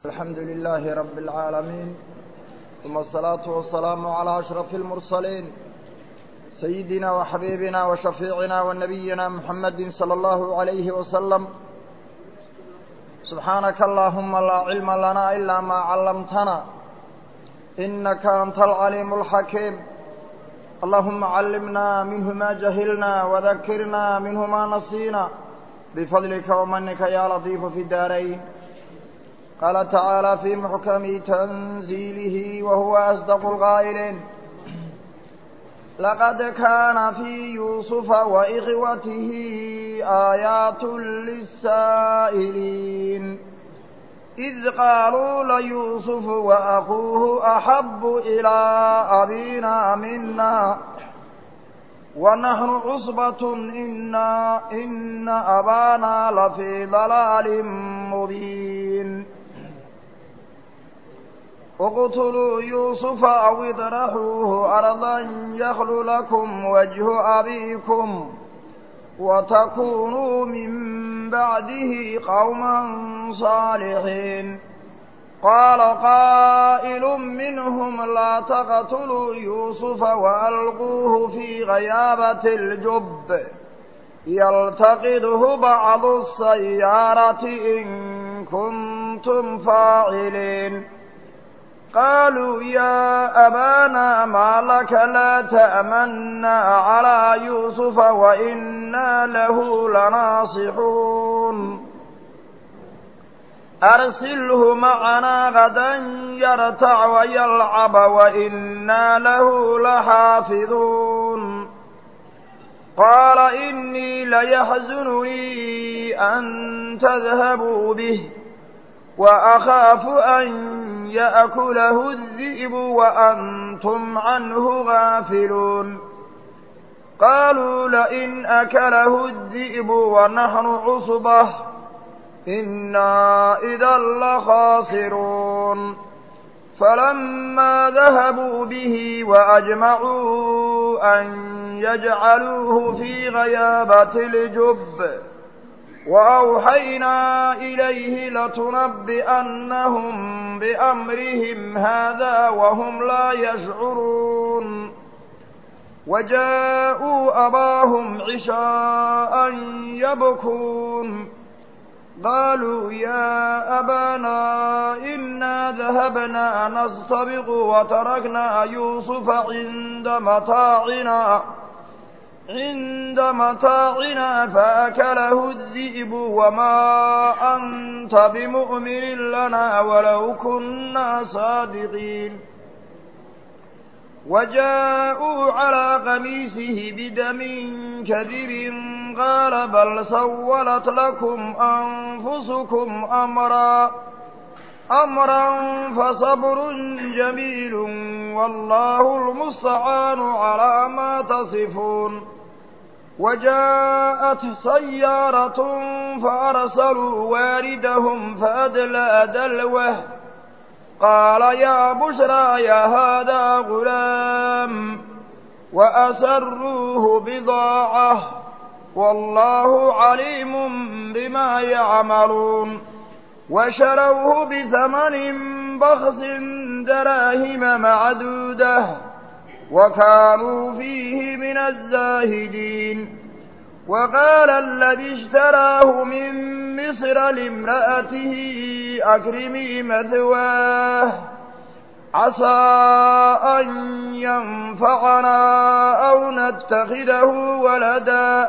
الحمد لله رب العالمين ثم الصلاة والسلام على أشرف المرسلين سيدنا وحبيبنا وشفيعنا ونبينا محمد صلى الله عليه وسلم سبحانك اللهم لا علم لنا إلا ما علمتنا إنك أنت العليم الحكيم اللهم علمنا منه ما جهلنا وذكرنا منه ما نسينا بفضلك ومنك يا لطيف في الدارين قال تعالى في محكم تنزيله وهو أصدق القائلين لقد كان في يوسف وإخوته آيات للسائلين إذ قالوا ليوسف وأخوه أحب إلى أبينا منا ونحن عصبة إنا إن أبانا لفي ضلال مبين اقتلوا يوسف أو اطرحوه أرضا يخل لكم وجه أبيكم وتكونوا من بعده قوما صالحين قال قائل منهم لا تقتلوا يوسف وألقوه في غيابة الجب يلتقده بعض السيارة إن كنتم فاعلين قالوا يا أبانا ما لك لا تأمنا على يوسف وإنا له لناصحون أرسله معنا غدا يرتع ويلعب وإنا له لحافظون قال إني ليحزنني أن تذهبوا به وأخاف أن يأكله الذئب وأنتم عنه غافلون قالوا لئن أكله الذئب ونحن عصبة إنا إذا لخاسرون فلما ذهبوا به وأجمعوا أن يجعلوه في غيابة الجب وأوحينا إليه لتنبئنهم بأمرهم هذا وهم لا يشعرون وجاءوا أباهم عشاء يبكون قالوا يا أبانا إنا ذهبنا نستبق وتركنا يوسف عند متاعنا عند متاعنا فأكله الذئب وما أنت بمؤمن لنا ولو كنا صادقين وجاءوا على قميصه بدم كذب قال بل سولت لكم أنفسكم أمرا أمرا فصبر جميل والله المستعان على ما تصفون وجاءت سيارة فأرسلوا واردهم فأدلى دلوه قال يا بشرى يا هذا غلام وأسروه بضاعة والله عليم بما يعملون وشروه بثمن بخس دراهم معدوده وكانوا فيه من الزاهدين وقال الذي اشتراه من مصر لامرأته أكرمي مثواه عسى أن ينفعنا أو نتخذه ولدا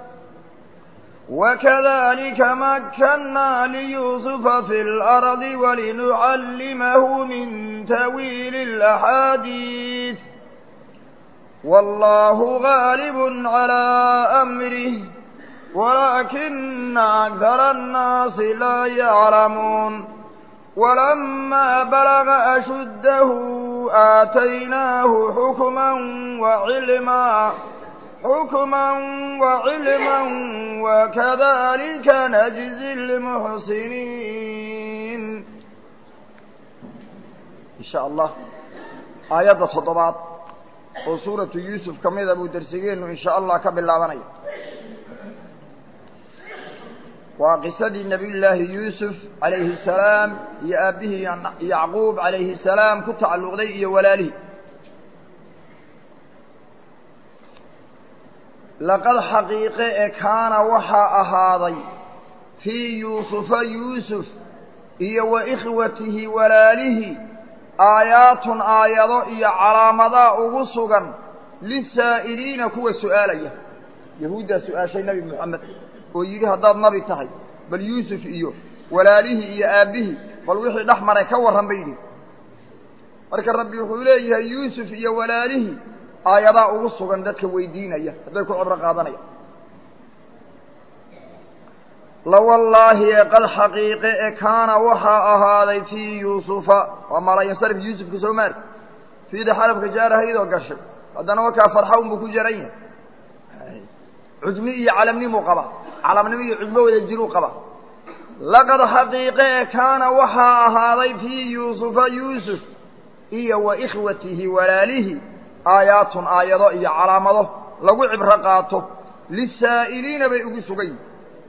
وكذلك مكنا ليوسف في الأرض ولنعلمه من تأويل الأحاديث والله غالب على أمره ولكن أكثر الناس لا يعلمون ولما بلغ أشده آتيناه حكما وعلما حكما وعلما وكذلك نجزي المحسنين إن شاء الله آيات صدبات oo suuratu yuusuf ka mida buu dersigeennu in sha allah ka bilaabanaya waa qisadii nebiyullaahi yuusuf calayhi salaam iyo aabbihii yacquub calayhi salaam ku tacalluqday iyo walaalihii laqad xaqiiqe ee kaana waxaa ahaaday fii yuusufa yuusuf iyo wa ikhwatihi walaalihii aayaatun aayado iyo calaamadaa ugu sugan lisaa'iliina kuwa su'aalaya yahuuddaa su'aashay nebi moxamed oo yidhi haddaad nabi tahay bal yuusuf iyo walaalihii iyo aabbihii bal wixii dhex maray ka warran bay yidhi marka rabbi wuxuu leeyahay yuusuf iyo walaalihii aayadaa ugu sugan dadka weydiinaya hadday ku cibro qaadanaya lawallaahi ee qad xaqiiqe ee kaana waxaa ahaaday fii yuusufa waa malayansarif yuusufka soo maarka fiida xarafka jaarahaydoo gashay haddana wakaa farxa unbuu ku jaran yahay cujmi iyo calamnimuu qabaa calamnimo iyo cujmo wada jiruu qabaa laqad xaqiiqe ee kaana waxaa ahaaday fii yuusufa yuusuf iyo wa ikhwatihi walaalihii aayaatun aayado iyo calaamado lagu cibro qaato lisaa'iliina bay ugu sugan yihin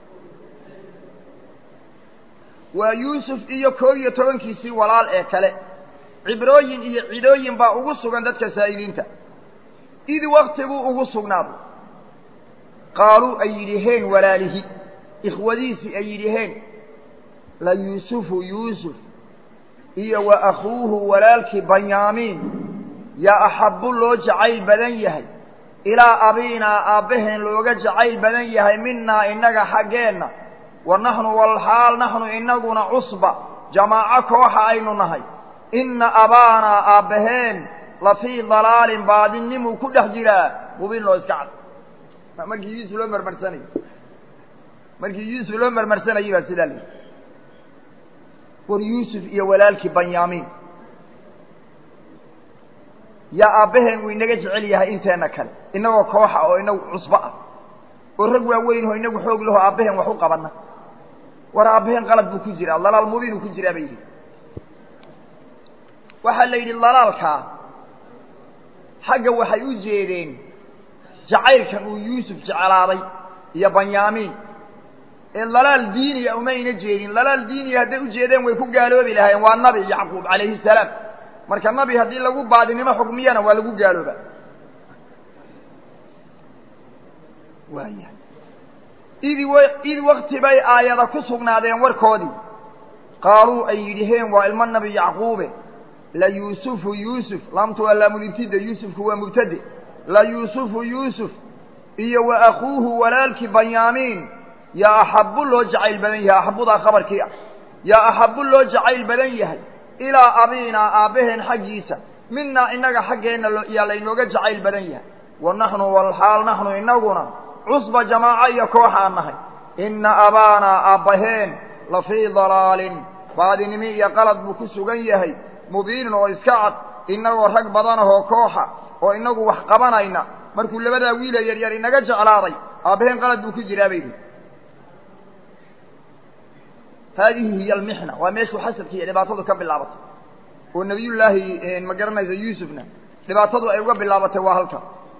waa yuusuf iyo koob iyo tobankiisii walaal ee kale cibrooyin iyo cidooyin baa ugu sugan dadka saa'iliinta id wakti buu ugu sugnaaday qaaluu ay yidhiheen walaalihi ikhwadiisii ay yidhiheen la yuusufu yuusuf iyo wa akhuuhu walaalkii banyaamiin yaa axabbu loo jacayl badan yahay ilaa abiinaa aabbaheen looga jacayl badan yahay minaa innaga xaggeenna wa naxnu walxaal naxnu innaguna cusba jamaaco kooxa aynu nahay inna abaanaa aabbaheen la fii dalaalin baadinimuu ku dhex jiraa mubiin loo iska cad markii yuusuf loo marmarsanayey markii yuusuf loo marmarsanayey baa sidaa layidhi war yuusuf iyo walaalkii banyaamiin yaa aabbaheen uu inaga jecel yahay inteenna kale innagoo kooxa oo inagu cusbo ah oo rag waaweyn oo inagu xoog laho aabbaheen wax u qabanna war aabbaheen qalad buu ku jiraa dalaal mubiinuu ku jiraa bay yidhi waxaa la yidhi dalaalkaa xagga waxay u jeedeen jacaylkan uu yuusuf jeclaaday iyo banyaamiin ee dalaal diiniya umayna jeedin dalaal diiniya hadday u jeedeen way ku gaaloobi lahaayeen waa nabi yacquub calayhi salaam marka nabi haddii lagu baadinimo xukmiyana waa lagu gaalooba waaya idi w id wakti bay aayada ku sugnaadeen warkoodii qaaluu ay yidhiheen waa ilmo nabi yacquube la yuusufu yuusuf laamtu waa laamulibtida yuusufku waa mubtade la yuusufu yuusuf iyo wa akuuhu walaalkii banyaamiin yaa axabbu loo jacayl badan yahay axabbudaa khabarkii ah yaa axabbu loo jacayl badan yahay ilaa abiinaa aabbaheen xaggiisa minaa innaga xaggeenna yaa laynooga jacayl badan yahay wa naxnu walxaal naxnu innaguna cusba jamaaco iyo kooxaan nahay inna abaanaa aabbaheen la fii dalaalin baadinimi iyo qalad buu ku sugan yahay mubiinin oo iska cad innagoo rag badanahoo kooxa oo inagu wax qabanayna markuu labadaa wiila yaryar inaga jeclaaday aabbaheen qalad buu ku jiraa bay yihi haadihi hiy almixna waa meeshuu xasadka iyo dhibaatadu ka bilaabatay oo nebiyullaahi ma garanaysa yuusufna dhibaatadu ay uga bilaabatay waa halka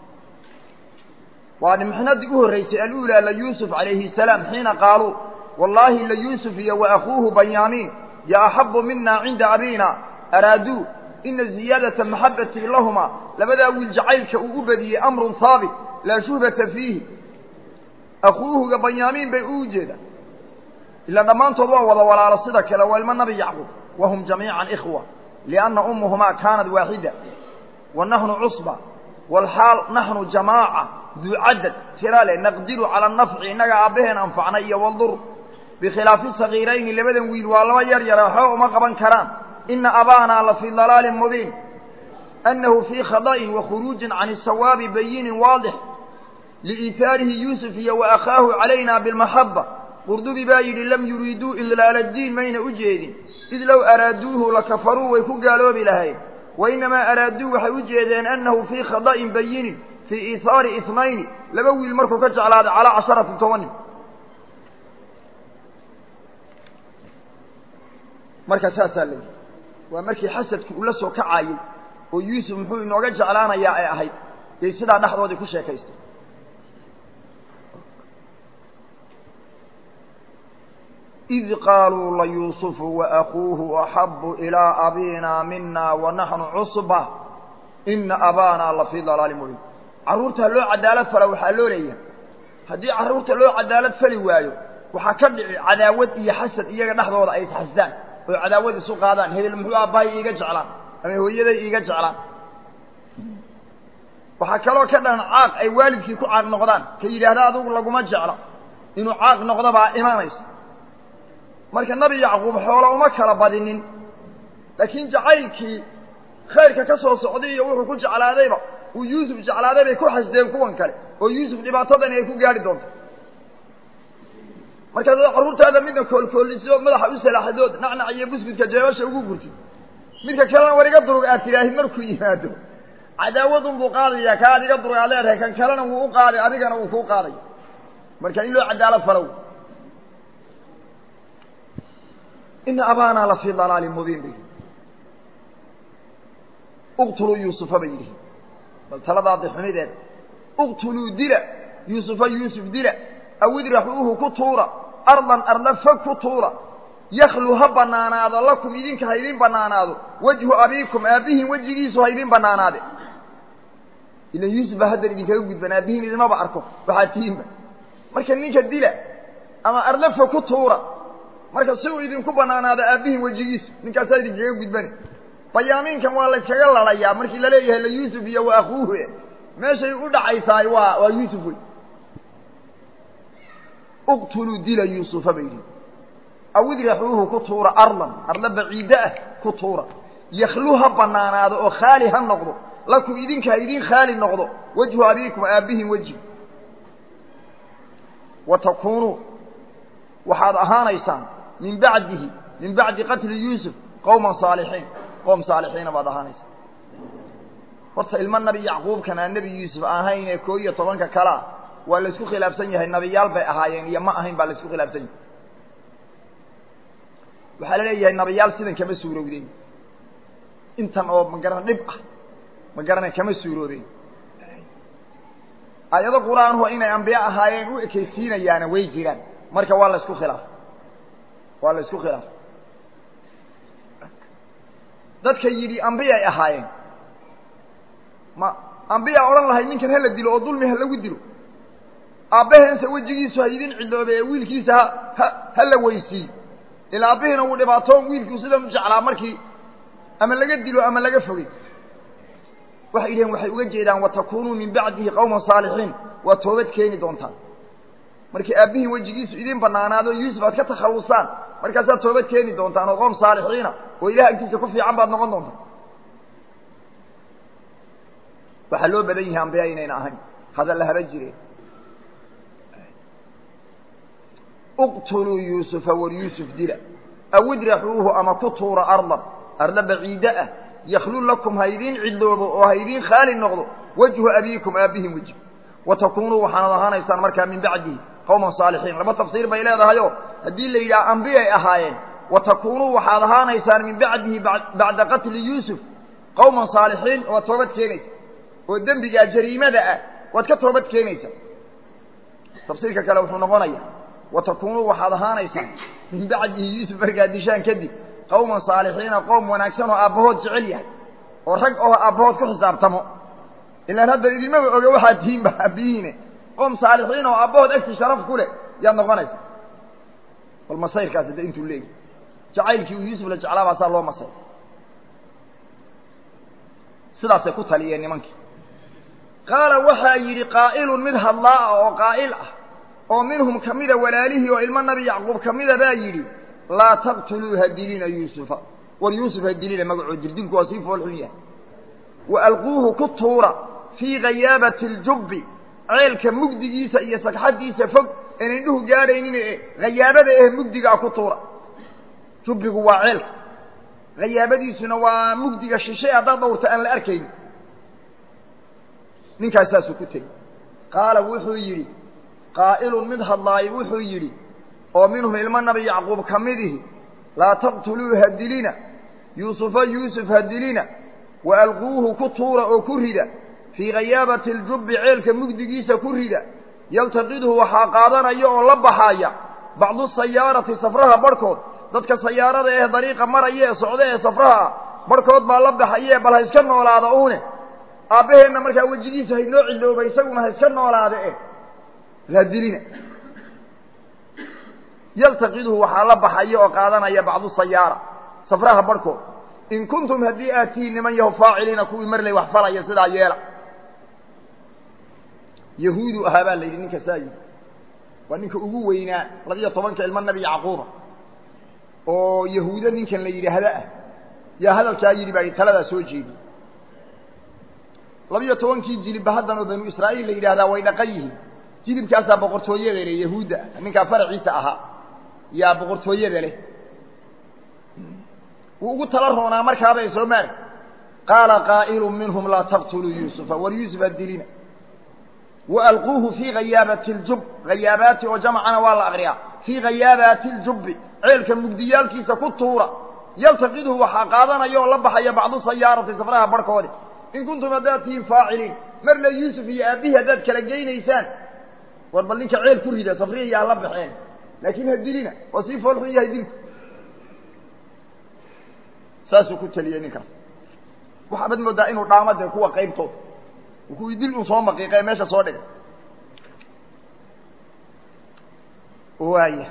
waa mixnadii u horreysay alulaa layuusuf calayhi salaam xiina qaaluu wallaahi layuusuf iyo wa akuuhu banyaamiin ya axabu mina cinda abiina araaduu ina ziyaadata maxabatii lahuma labadaa wiil jacaylka uu u badiyey amrun haabit laa shuhbata fiihi akuuhuga banyaamiin bay u jeedaan ila dhammaantood waa wada walaalo sida kale waa ilmo nabi yacquub wahum jamiican ikhwa lianna ummuhumaa kaanat waaxida wa naxnu cusba walxaal naxnu jamaaca duu cadad tiraale naqdiru cala anafci innaga aabbaheen anfacnay iyo waldur bikhilaafi sagiirayni labadan wiil waa laba yar yara waxba uma qaban karaan ina abaanaa la fii dalaalin mubiin annahu fii khada'in wa khuruujin can isawaabi bayinin waadix liiihaarihi yuusuf iyo wa akhaahu calayna bilmaxaba qurdubi baa yidhi lam yuriiduu idlaala diin mayna u jeedin id low araaduuhu lakafaruu way ku gaaloobi lahayn wa innamaa araaduu waxay u jeedeen annahu fii khada'in bayinin fii iihaari isnayni laba wiil markuu ka jeclaaday calaa casharati tobanin marka saasaa la yidhi waa markii xasadku uu la soo kacaayey oo yuusuf muxuu inooga jeclaanayaa ay ahayd yay sidaa dhexdoodii ku sheekaystay id qaaluu layuusufu waأkuuhu axabu ilىa abina mina wanaxnu cusba ina abaana lafii dalaali mubiin carruurtaa loo cadaalad fala waxaa loo leeyahay haddii carruurta loo cadaalad fali waayo waxaa ka dhici cadaawad iyo xasad iyaga dhexdooda ay isxasdaan oo cadaawad isu qaadaan hebel muxuu aabbahay iiga jeclaan ama hooyaday iiga jeclaan waxaa kaloo ka dhalan caaq ay waalidkii ku caaq noqdaan ka yidhaahda adugu laguma jeclo inuu caaq noqdo baa imanaysa marka nebi yacquub xoolo uma kala badinin laakiin jacaylkii khayrka ka soo socday iyo wuxuu ku jeclaadayba uu yuusuf jeclaaday bay ku xasdeen kuwan kale oo yuusuf dhibaatadani ay ku gaadhi doonto markaad carruurtaada midna koolkoolisidood madaxa u salaaxdood nacnac iyo buskudka jeebasha ugu gurtid midka kalena war iga durug aad tidhaahid markuu yimaado cadaawadun buu qaadayaa ka ad iga durug aad leedahay kan kalena wuu u qaaday adigana wuu kuu qaadaya marka in loo cadaalad falow ina abaana la fii dalaalin mubiin bay uqtuluu yuusufa bay yidhi bal taladaadi xumideeda uqtuluu dila yuusufa yuusuf dila aw idraxuuhu ku tuura ardan arla fog ku tuura yaklu ha banaanaado lakum idinka ha idin banaanaado wejhu abiikum aabbihiin wejigiisu ha idin banaanaade ilan yuusuf baa haddan idinkaga gudban aabbihiin idinmaba arko waxaad tihiinba marka ninka dila ama arla fog ku tuura marka si uu idinku banaanaado aabbihiin wejigiisu ninkaasaa idinkaga gudbani bayaamiinkan waa layskaga lalayaa markii laleeyahay la yuusuf iyo wa akuuhu meeshay u dhacaysaay waa waa yuusuf wey uqtuluu dila yuusufa bay yidhi aw idraxuuhu ku tuura ardan arla baciiddo ah ku tuura yaklu ha banaanaado oo khaali ha noqdo lakum idinka ha idin khaali noqdo wejhu abiikum aabbihin weji wa takuunuu waxaad ahaanaysaan min bacdihi min bacdi qatli yuusuf qowman saalixiin qowm saalixiina baad ahaanaysaan horta ilmo nabi yacquubkan aan nebi yuusuf ahayn ee koo iyo tobanka kale ah waa la isku khilaafsan yahay nabiyaal bay ahaayeen iyo ma ahayn baa la isku khilaafsan yahay waxaa la leeyahay nabiyaal sidan kama suurowdeen intan oo magaran dhib ah ma garana kama suuroobeen aayado qur-aanhu inay ambiye ahaayeen u ekeysiinayaana way jiraan marka waa la isku khilaafay waa la isku khilaafay dadka yidhi ambiyay ahaayeen ma ambiyaa odhan lahay ninkan hala dilo oo dulmi ha lagu dilo aabbaheense wejigiisu ha idin cidoobe ee wiilkiisa ha ha ha la weysiiyo ilaa aabbihiina wuu dhibaatoon wiilkuu sidan u jeclaa markii ama laga dilo ama laga fogey waxay yidhaheen waxay uga jeedaan watakunuu min bacdihi qowman saalixiin waa toobad keeni doontaan markii aabbihiin wejigiisu idin banaanaado yuusuf aad ka takhallusaan markaasaad toobad keeni doontaan oo qoom saalixiina oo ilaah agtiisa ku fiican baad noqon doontaan waxaa loo badan yahay ambiya inayna ahayn hadalla haba jireen uqtuluu yuusufa war yuusuf dila aw idraxuuhu ama ku tuura ardan arda baciiddo ah yaklu lakum ha idiin cidloobo oo ha idiin khaali noqdo wejhu abiikum aabbihin weji wa takuunuu waxaanad ahaanaysaan markaa min bacdihi qowman saalixiin laba tafsiir bay leedahayoo haddii la yidhaha ambiyay ahaayeen wa takuunuu waxaad ahaanaysaan min bacdihi bacda qatli yuusuf qowman saalixiin waad toobad keenaysa oo dembigaa jariimada ah waad ka toobad keenaysaa tafsiirka kale wuxuu noqonaya wa takuunuu waxaad ahaanaysaan min bacdihi yuusuf markaad dishaan kadib qowman saalixiina qowm wanaagsan oo aabbahood jecel yahay oo rag oo aabbahood ku xisaabtamo ilaan hadda idinmaba oga waxaad tihiinba aabbihiine qoom saalixiin oo aabbahood agtii sharaf ku leh yaad noqonaysa bal masayrkaasi de intuu leegi jacaylkii uu yuusuf la jeclaa baasaa loo masay sidaasay ku taliyeen nimankii qaala waxaa yidhi qaa'ilun mid hadlaa ah oo qaa'il ah oo minhum ka mida walaalihii oo ilmo nabi yacquub ka mida baa yidhi laa taqtuluu ha dilina yuusufa war yuusuf ha dilina magacoo jirdinku waa sii foolxun yahay wa alquuhu ku tuura fii ghayaabati aljubbi ceelka mugdigiisa iyo sagxaddiisa fog een indhuhu gaadhaynin ee hayaabada eh mugdigaa ku tuura jubbigu waa ceelka hayaabadiisuna waa mugdiga shishe haddaad dhawrta aan la arkaynin ninkaas saasuu ku tegey qaala wuxuu yidhi qaa'ilun mid hadlaayo wuxuu yidhi oo minhum ilmo nabi yacquub ka midihi laa taqtuluu ha dilina yuusufa yuusuf ha dilina wa alquuhu ku tuura oo ku rida fii ghayaabati aljubbi ceelka mugdigiisa ku rida yaltaqidhu waxaa qaadanaya oo la baxaaya bacdu sayaarati safraha barhkood dadka sayaarada ee dariiqa maraya ee socda ee safraha ah barhkood baa la baxaye bal ha iska noolaada uune aabbaheenna markaa wejigiisa haynoo cidooba isaguna ha iska noolaada eh raadilina yaltaqiduhu waxaa la baxaya oo qaadanaya bacdu sayaara safraha barhkood in kuntum haddii aad tihiin niman yaho faaciliina kuwii marley wax falaya sidaa yeela yahuudu ahaa baa la yidhi ninka saa yidhi waa ninka ugu weynaa labiyo tobanka ilmo nabi yacquuba oo yahuudo ninkan la yidhaahdo ah yaa hadalkaa yidhi baa taladaa soo jeediyey labiyo tobankii jilibba haddan oo banu israa'iil la yidhahdaa way dhaqan yihiin jilibkaasaa boqortooyada leh yahuudda ninkaa faraciisa ahaa yaa boqortooyada leh wuu ugu tala roonaa markaabay soo maari qaala qaa'ilu minhum laa taqtuluu yuusufa war yuusufa dilina waalquuhu fii hayaabati ljub hayaabaati oo jamcana waa la akriyaa fii hayaabaati ljubbi ceelka mugdiyaalkiisa ku tuura yaltaqidhu waxaa qaadanaya oo la baxaya bacdu sayaarati safraha barhkoodi in kuntum haddaad tihiin faaciliin mar le yuusuf iyo aabbihii haddaad kala geynaysaan war bal ninka ceel ku rida safrihiya hala baxeen laakiin ha dilina waa sii foolxun yahay dilku saasuu ku teliyey ninkaas waxaabad moodaa inuu dhaamo dee kuwa qaybtood kuwii dil uu soo maqiiqe meesha soo dhigay waaya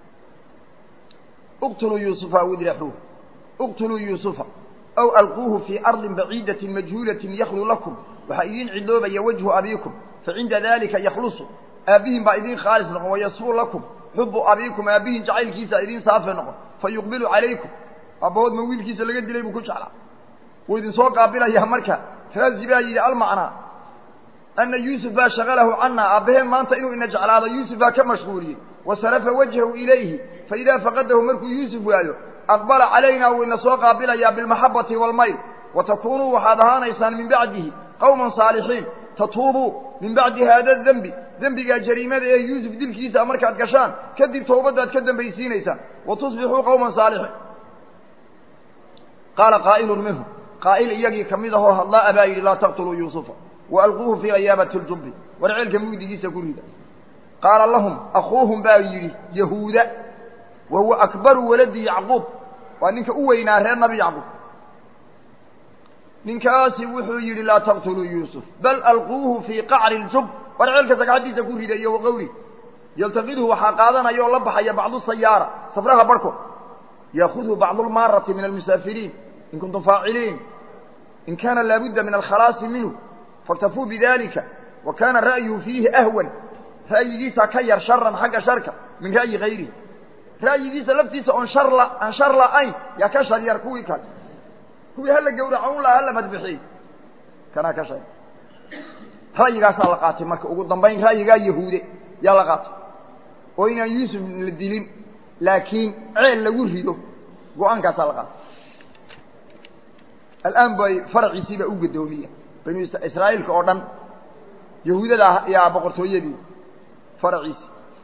اqtuluu yuusufa aw idraxuuh اqtuluu yuusufa aw alquuhu fii arضi baciidaةi majhuulaةi yaklu lakum waxaa idiin ciloobaya wajhu abiikum facinda dalika yaklusu aabbihin baa idiin khaalis noqon wayasfuu lakum xubu abiikum aabbihin jacaylkiisa idiin saafe noqon fayuqbilu calaykum abbahood ma wiilkiisa laga dilay buu ku jeclaa wuu idin soo qaabilayaa marka raazi baa yidhi almacnaa ana yuusuf baa shagalahu cana aabbaheen maanta inuu ina jeclaado yuusuf baa ka mashquuliyey wasarafa wajhahu ilayhi faidaa faqadahu markuu yuusuf waayo aqbala calayna wuu ina soo qaabilayaa bilmaxabati waalmayl watakuunuu waxaad ahaanaysaan min bacdihi qowman saalixiin tatuubuu min bacdi haada dembi dembigaa jariimada ee yuusuf dilkiisa markaad gashaan kadib towbaddaad ka dambaysiinaysaan wa tusbixuu qowman saalixiin qaala qaa'ilun minhum qaa'il iyagii ka mid ahoo hadlaa baa yidhi laa taqtuluu yuusufa waalquuhu fii hayaabati ljubbi war ceelka mugdigiisa ku rida qaala lahum akuuhum baa yidhi yahuuda wa huwa akbaru waladi yacquub waa ninka u weynaa reer nabi yacquub ninkaasi wuxuu yidhi laa taqtuluu yuusuf bal alquuhu fii qacri ljub war ceelka sagxaddiisa ku rida iyo waqowli yaltaqidhu waxaa qaadanaya oo la baxaya bacdu sayaara safraha barhkood yaakudhu bacdu lmaarati min almusaafiriin in kuntum faaciliin in kaana laabudda min alkhalaasi minhu faktafuu bidalika wa kaana ra'yuhu fiihi ahwan ra'yigiisa ka yar sharan xagga sharka min ra'yi gayrihi ra'yigiisa laftiisa oon shar la aan shar la'ayn yaa ka shar yar kuwii kale kuwii hala gawraco un laha hala madbixiyey kanaa ka shar ra'yigaasaa la qaatay marka ugu dambayn ra'yigaa yahuude yaa la qaatay oo inaan yuusuf la dilin laakiin ceel lagu rido go-aankaasaa la qaatay al'aan bay faraciisiiba u gadoomiya banu israa'iilka oo dhan yahuudada yaa boqortooyadii faraciisi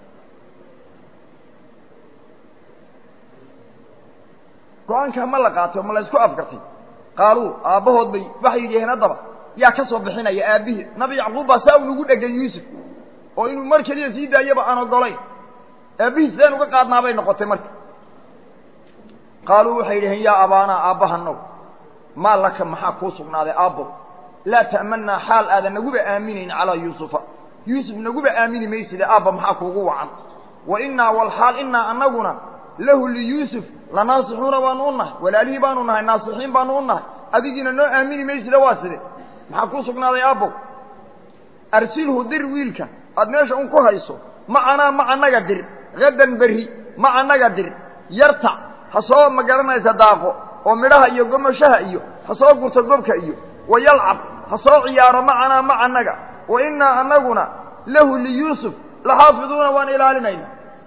go-aankaa ma la qaatay oo ma la isku afgartay qaaluu aabbahood bay waxay yidhaheen haddaba yaa ka soo bixinaya aabbihii nabi yacquub baa saa unagu dhegan yuusuf oo inuu mar keliya sii daayaba aan ogolayn aabbihii sideen uga qaadnaa bay noqotay marka qaaluu waxay yidhaheen yaa abaanaa aabbahanow maa laka maxaa kuu sugnaaday aabbow laa ta'mannaa xaal aadan naguba aaminayn calaa yuusufa yuusuf naguba aamini mayside aabba maxaa kuugu wacan wa innaa walxaal innaa annaguna lahu liyuusuf lanaasixuuna baanu u nahay walaalihii baanu nahay naasixiin baanu u nahay adigiina noo aamini mayside waa side maxaa kuu sugnaaday aabbow arsilhu dir wiilka aad meesha un ku hayso macanaa ma annaga dir hadan berri ma annaga dir yartac ha soo ma garanaysa daaqo oo midhaha iyo gomashaha iyo ha soo gurto gobka iyo wa yalcab ha soo ciyaaro macanaa ma annaga wa innaa annaguna lahu liyuusuf laxaafiduuna waan ilaalinayna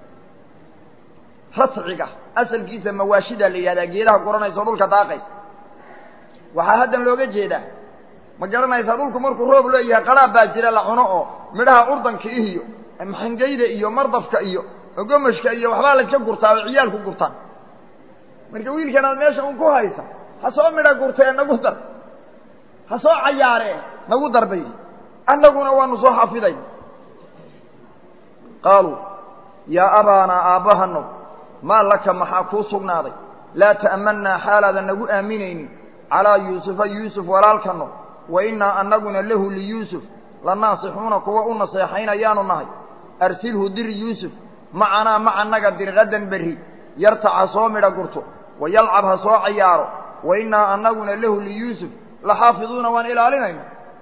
rasciga asalkiisa mawaashida la yidhahdaa geedaha guranaysa oo dhulka daaqaysa waxaa haddan looga jeedaa ma garanaysaa dhulku markuu roob leeyahay qaraab baa jira la cuno oo midhaha urdanka iyo maxangeyda iyo mardafka iyo gomashka iyo waxbaa layska gurtaa oo ciyaalku gurtaan marka wiilkan aad meesha un ku haysa ha soo midha gurtee nagu dar ha soo cayaaree nagu darbay annaguna waanu soo xafiday qaaluu yaa abaanaa aabbahano maa laka maxaa kuu sugnaaday laa ta'mannaa xaalaadan nagu aaminaynin calaa yuusufa yuusuf walaalkano wa innaa annaguna lahu liyuusuf la naasixuuna kuwa u naseexaynayaanu nahay arsilhu dir yuusuf macanaa macannaga dirqadan berri yartac ha soo midha gurto wa yalcab ha soo cayaaro wa innaa annaguna lahu liyuusuf la xaafiduuna waan ilaalinayna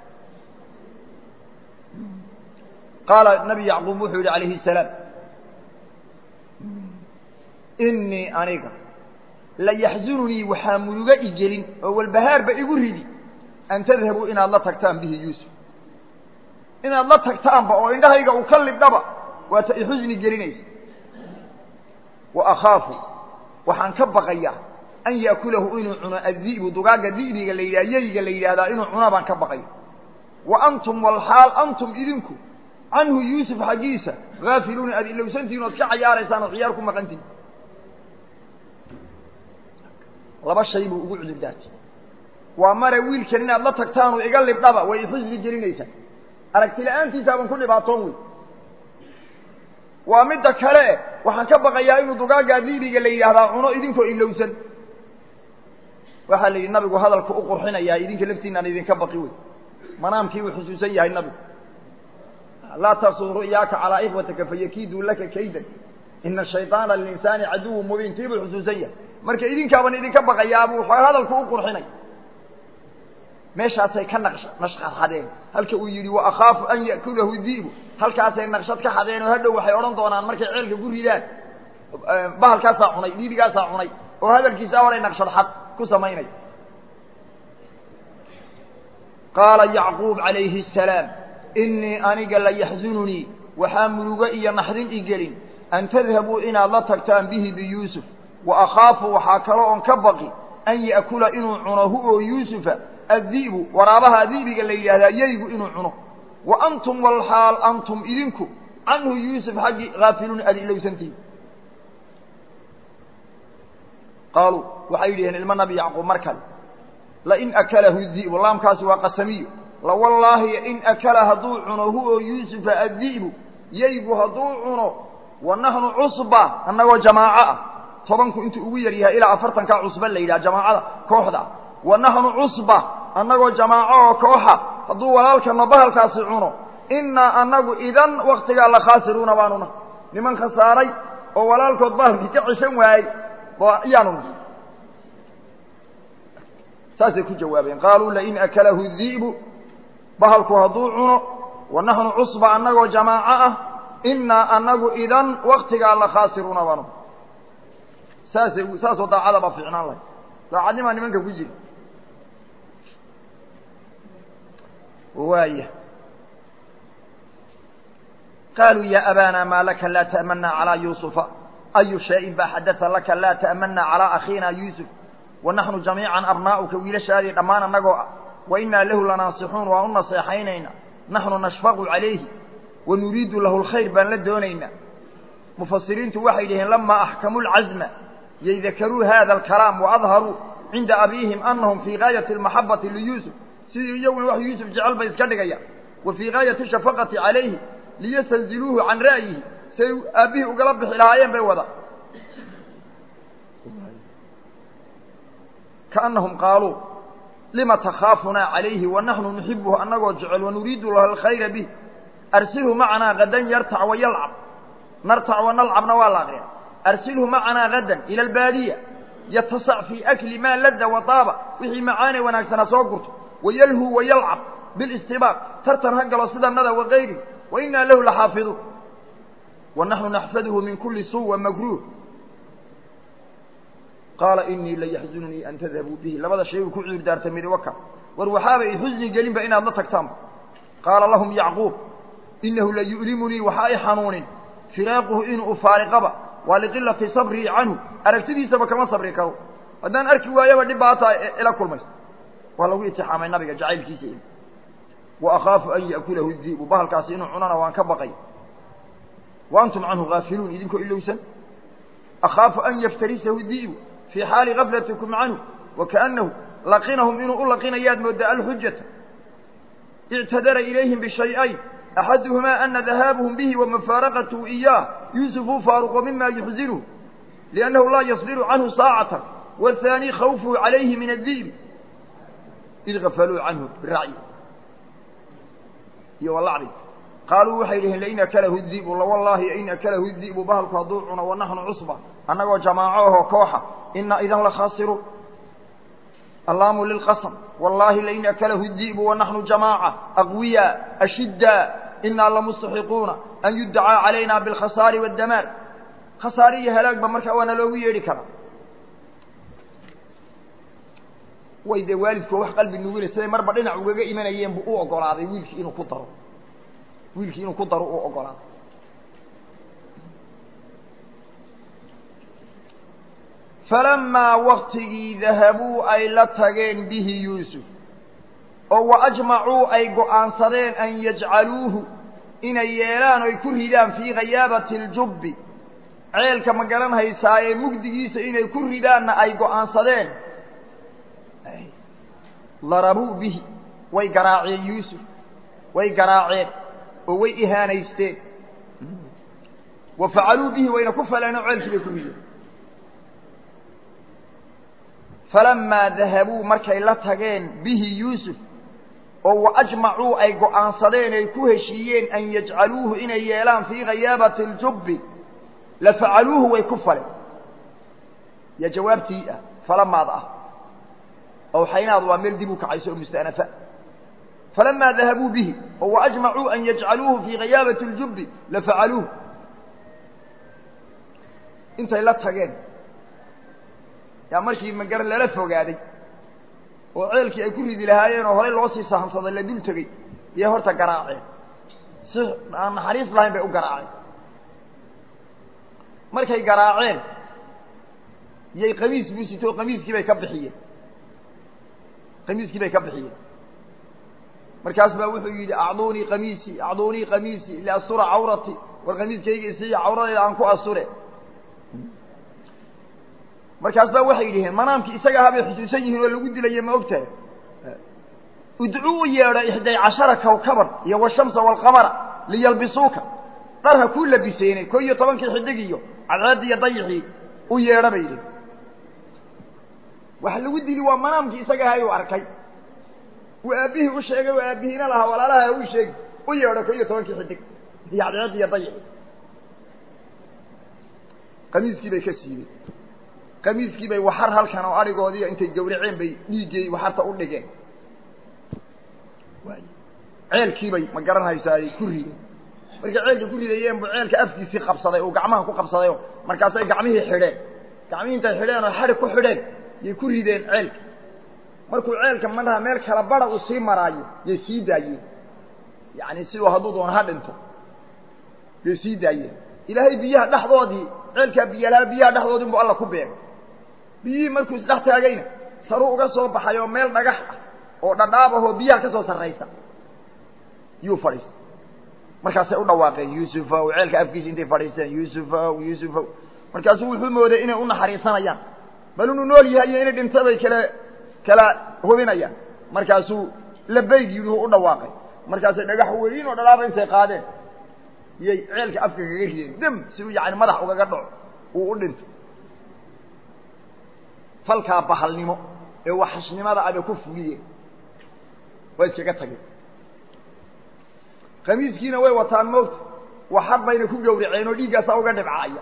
qaala nabi yacquub wuxuu yidhi calayhi salaam innii aniga la yaxzununii waxaa muruga igelin oo walbahaarba igu ridi an tadhabuu inaad la tagtaan bihi yuusuf inaad la tagtaanba oo indhahayga uu ka libdhaba waata i xusni gelinaysa wa akhaafu waxaan ka baqayaa an ya'kulahu inuu cuno addi'bu dugaagga di'biga la yidhaha yeyga la yidhaahdaa inuu cuno baan ka baqaya wa antum walxaal antum idinku canhu yuusuf xaggiisa haafiluuna aad ilowsantihin ood ka cayaaraysaan oo ciyaar ku maqantihin laba shay buu ugu cudur daartay waa mare wiilkan inaad la tagtaanuu iga libdhaba way ixusni gelinaysaa aragti la-aantiisaaban ku dhibaatoon wey waa midda kale waxaan ka baqayaa inuu dugaaggaa diibiga la yidhaahdaa cuno idinkoo ilowsan waxaa la yidhi nabigu hadalka u qurxinayaa idinka laftiinaan idinka baqi wey manaamkii uu xusuusan yahay nabigu laa tasuu ru'yaaka calaa ikhwatika fayakiiduu laka kaydan ina shayطaana lilinsaani caduwu mubiin tii buu xusuusan yahay marka idinkaaban idinka baqayaabuu hadalku u qurxinay meeshaasay ka naqsh nashqad xadeen halka uu yidhi wa akhaafu an ya'kulahu di'bu halkaasay naqshad ka xadeen oo hadhow waxay odhan doonaan markay ceelka ku ridaan bahalkaasaa cunay diibigaasaa cunay oo hadalkiisa horay naqshad xad ku samaynay qaala yacquub calayhi asalaam innii aniga la yaxzununii waxaa murugo iyo naxdin i gelin an tadhabuu inaad la tagtaan bihi biyuusuf wa akhaafu waxaa kalo oon ka baqi an ya'kula inuu cuno hu oo yuusufa addi'bu waraabaha di'biga la yidhahdaa yeygu inuu cuno wa antum walxaal antum idinku canhu yuusuf xaggii haafiluun aad ilowsantihin qaaluu waxay yidhaheen ilmo nabi yacquub mar kale lain akalahu di'bu laamkaasi waa qasamiyo lawallaahi in akala hadduu cuno hu oo yuusufa addi'bu yeygu hadduu cuno wa naxnu cusba annagoo jamaaco ah tobanku intuu ugu yar yahay ilaa afartankaa cusba la yidhaha jamaacada kooxda ah wa naxnu cusba annagoo jamaaco oo kooxa hadduu walaalkana bahalkaasi cuno innaa annagu idan waktigaa la khaasiruuna baanu nahay niman khasaaray oo walaalkood bahalkii ka ceshan waayey ayaanu nahay saasay ku jawaabeen qaaluu lain akalahu di'bu bahalku hadduu cuno wa naxnu cusba annagoo jamaaco ah innaa annagu idan waktigaa la khaasiruuna baanu nahay saasay saasoo daacada baa fiicnaan lahay daacadnimaa nimanka ku jira waaya qaaluu ya abaana maa laka laa ta'manaa calaa yuusufa ayu shayin baa xadata laka laa ta'manaa calaa akhiina yuusuf wa naxnu jamiican abnaa'uka wiilashaadii dhammaan annagoo ah wa innaa lahu lanaasixuun waan u naseexaynayna naxnu nashfaqu calayhi wa nuriidu lahu lkhayr baan la doonaynaa mufasiriintu waxay dhaheen lamaa axkamuu lcazma yaydakaruu hada alkalaam waadharuu cinda abiihim anahum fii gaayati almaxabati liyuusuf sidii iyaguna wax yuusuf jecel bay iska dhigayaan wa fii gaayati shafaqati calayhi liyastanziluuhu can ra'yihi say aabbihii ugala bixi lahaayeen bay wada kaanahum qaaluu lima takhaafunaa calayhi wa naxnu nuxibuhu annagoo jecel wanuriidu lahu alkhayra bih arsilhu macanaa gadan yartac wa yalcab nartac wa nalcabna waa la aqriya arsilhu macanaa gadan ila albaadiya yatasac fii akli maa ladda wa taaba wixii macaane wanaagsana soo gurto wayalhu wayalcab bilistibaaq tartan ha galo sidanada wakayri wa innaa lahu laxaafiduun wa naxnu naxfaduhu min kuli suu wa makruuh qaala inii layaxzununii an tadhabuu bihi labada shay uu ku cudur daartay midi waka war waxaaba i xusni gelinba inaad la tagtaanba qaala lahum yacquub inahu layu'limunii waxaa i xanuunin firaaquhu inuu ufaariqaba waa liqilati sabrii canhu aragtidiisaba kama sabri karo haddaan arki waayaba dhib baataa ila kulmaysa waa lagu itixaamay nabiga jacaylkiisa il wa akhaafu an ya'kulahu di'bu bahalkaasi inuu cunana waan ka baqay wa antum canhu haafiluun idinkoo ilowsan akhaafu an yaftarisahu di'bu fii xaali gaflatikum canhu wa kaanahu laqinahum inuu u laqinayaad moodaa alxujata ictadara ilayhim bishay-ayn axaduhumaa ana dahaabuhum bihi wa mufaaraqatuhu iyaah yuusufu faaruqo mima yuxzinuhu liannahu laa yasbiru canhu saacatan waathaani khawfuhu calayhi min addi'bi id gafaluu canhu biracyi iyo walacri qaaluu waxay dhiheen lain akalahu di'bu lawallaahi in akalahu di'bu bahalku hadduu cuno wanaxnu cusba annagoo jamaaco ahoo kooxa ina idan la khaasiruun allaamu lilqasm wallaahi lain akalahu di'bu wanaxnu jamaaca aqwiya ashidda inaa lamustaxiquuna an yuddacaa calayna bilkhasaari waddamaar khasaare iyo halaagba markaa waana loogu yeedhi karaa way dee waalidkoo wax qalbi nugina siday marba dhinac ugaga imanayeen buu u ogolaaday wiilkii inuu ku daro wiilkii inuu ku daro uu ogolaaday falamaa waktigii dahabuu ay la tageen bihi yuusuf oo wa ajmacuu ay go'aansadeen an yajcaluuhu inay yeelaan oy ku ridaan fii ghayaabati aljubbi ceelka ma garan haysaa ee mugdigiisa inay ku ridaanna ay go'aansadeen darabuu bihi way garaaceen yuusuf way garaaceen oo way ihaanaysteen wa facaluu bihi wayna ku faleen oo ceelkii bay ku rideen falamaa dahabuu markay la tageen bihi yuusuf oo wa ajmacuu ay go'aansadeen ay ku heshiiyeen an yajcaluuhu inay yeelaan fii ghayaabati aljubbi la facaluuhu way ku faleen yaa jawaabtii ah falamaad ah awxaynaadu waa meel dib u kacayso oo musta'nafa falamaa dahabuu bihi oo wa ajmacuu an yajcaluuhu fii ghayaabati aljubbi la facaluuhu intay la tageen yaa markii magar lala fogaaday oo ceelkii ay ku ridi lahaayeen oo horey loo sii sahamsaday la dul tegey yay horta garaaceen si aan naxariis lahayn bay u garaaceen markay garaaceen yay qamiis buusito qamiiskii bay ka bixiyeen qamiiskii bay ka bixiyeen markaas baa wuxuu yidhi acduunii qamiisii acduunii qamiisii liastura cawrati war qamiiskayga isiiya cawradeeda aan ku asture markaas baa waxay yidhaheen manaamkii isaga ahaa bay xusuusan yihiin oo lagu dilaye ma og tahay udcuu u yeedho ixday cashara kawkaban iyo washamsa waalqamara liyalbisuuka dhar ha kuu labiseenay ko iyo tobankii xidig iyo cadceeddii iyo dayixii u yeedha bay yidhi waxa lagu dili waa manaamkii isaga ahaa uu arkay uu aabbihii u sheegay oo aabbihiina lahaa walaalaha u sheegi u yeedho ko iyo tobankii xidig iyo cadceeddii iyo dayixii qamiiskii bay ka siibeen qamiiskii bay waxar halkan oo adhigoodiiyo intay gawraceen bay dhiiggii waxarta u dhigeen ceelkii bay ma garanhaysaa ay ku rideen markay ceelka ku ridayeen buu ceelka afkiisii qabsaday uu gacmaha ku qabsadayoo markaasay gacmihii xidheen gacmihii intay xidheen oo xadhig ku xidheen yay ku rideen ceelka markuu ceelka manaha meel kala bara uu sii maraayo yay sii daayeen yacni siduu hadduu doona ha dhinto yay sii daayeen ilaahay biyaha dhexdoodii ceelkaa biyalaha biyaha dhexdoodii buu alla ku beegay biyihii markuu isdhex taagayna saruu uga soo baxay oo meel dhagax ah oo dhadhaab ahoo biyaha ka soo sarraysa yuu fadhiistay markaasay u dhawaaqeen yuusufow ceelka afkiisa intay fadhiisteen yuusufow yuusufow markaasuu wuxuu mooday inay u naxariisanayaan bal inuu nool yahay iyo inay dhinta bay kala kala hubinayaan markaasuu labayd yidhi u dhawaaqay markaasay dhagax weyn oo dhadhaaba intay qaadeen iyay ceelka afka kaga rideen dam si uu yani madax ugaga dhaco uu u dhinto falkaa bahalnimo ee waxashnimada abay ku fuliyeen waa iskaga tageen khamiiskiina way wataan moogta waxar bayna ku gawraceen oo dhiiggaasaa uga dhibcaaya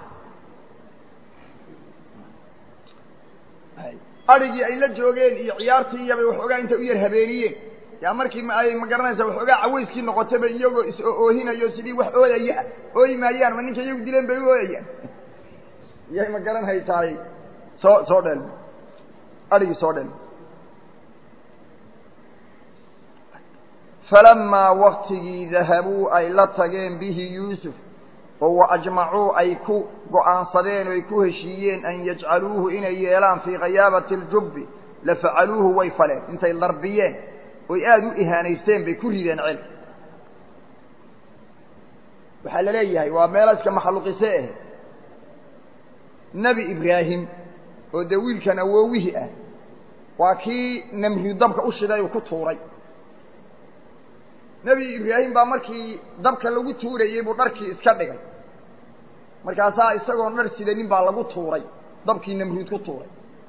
adrhigii ay la joogeen iyo ciyaartii iyobay waxoogaa intay u yar habeeniyeen yaa markii ma ay ma garanaysa waxoogaa cawayskii noqotayba iyagoo is-oohinayo sidii wax ooyaya ah ooyi maayaan ma ninka iyagu dileen bay u ooyayaan iyay ma garan haytaay soo soo dhelm adhigii soo dhelm falamaa waktigii dahabuu ay la tageen bihi yuusuf oo wa ajmacuu ay ku go'aansadeen o ay ku heshiiyeen an yajcaluuhu inay yeelaan fii ghayaabati aljubbi la facaluuhu way faleen intay darbiyeen oy aada u ihaanaysteen bay ku rideen ceelka waxaa la leeyahay waa meelaska maxluuqise ah nebi ibraahim oo dee wiilkan awoowihii ah waa kii namriyu dabka u shiday uu ku tuuray nebi ibraahim baa markii dabka lagu tuurayey buu dharkii iska dhigay markaasaa isagoon dhar sidanin baa lagu tuuray dabkii namruud ku tuuray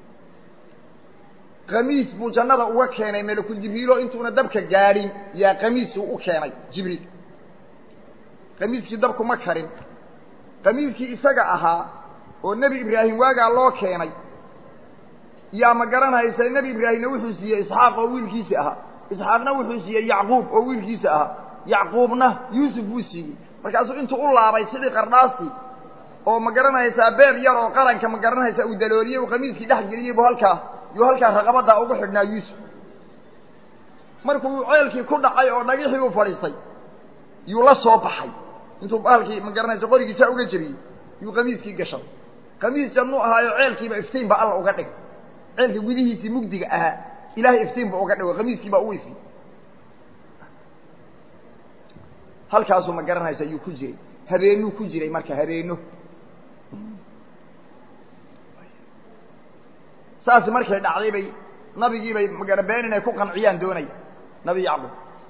kamiis buu jannada uga keenay melakul jibriilo intuuna dabka gaadhin yaa kamiisuu u keenay jibriil kamiiskii dabku ma karin kamiiskii isaga ahaa oo nebi ibraahim waagaa loo keenay yaa ma garanaysa nebi ibraahimna wuxuu siiyey isxaaq oo wiilkiisa ahaa isxaaqna wuxuu siiyey yacquub oo wiilkiisa ahaa yacquubna yuusuf buu siiyey markaasuu intuu u laabay sidii qardhaastii oo ma garanaysaa beer yar oo qaranka ma garanaysaa uu dalooliyey uu kamiiskii dhex geliyey bu halkaa yuu halkaa raqabaddaa ugu xidhnaa yuusuf markuu ceelkii ku dhacay oo dhagixii uu fadhiistay yuu la soo baxay intuu baalkii ma garanaysa qorigiisaa uga jebiyey yuu kamiiskii gashaday kamiis jannuu ahaayo ceelkiiba iftiin ba alla uga dhigay ceelka gudihiisii mugdiga ahaa ilaahay iftiin ba uga dhigo kamiiskii baa u ifiyey halkaasuu ma garanaysa ayuu ku jiray habeenuu ku jiray marka habeeno saas markay dhacday bay nabigii bay magarabeen inay ku qanciyaan doonaya nabi yacquub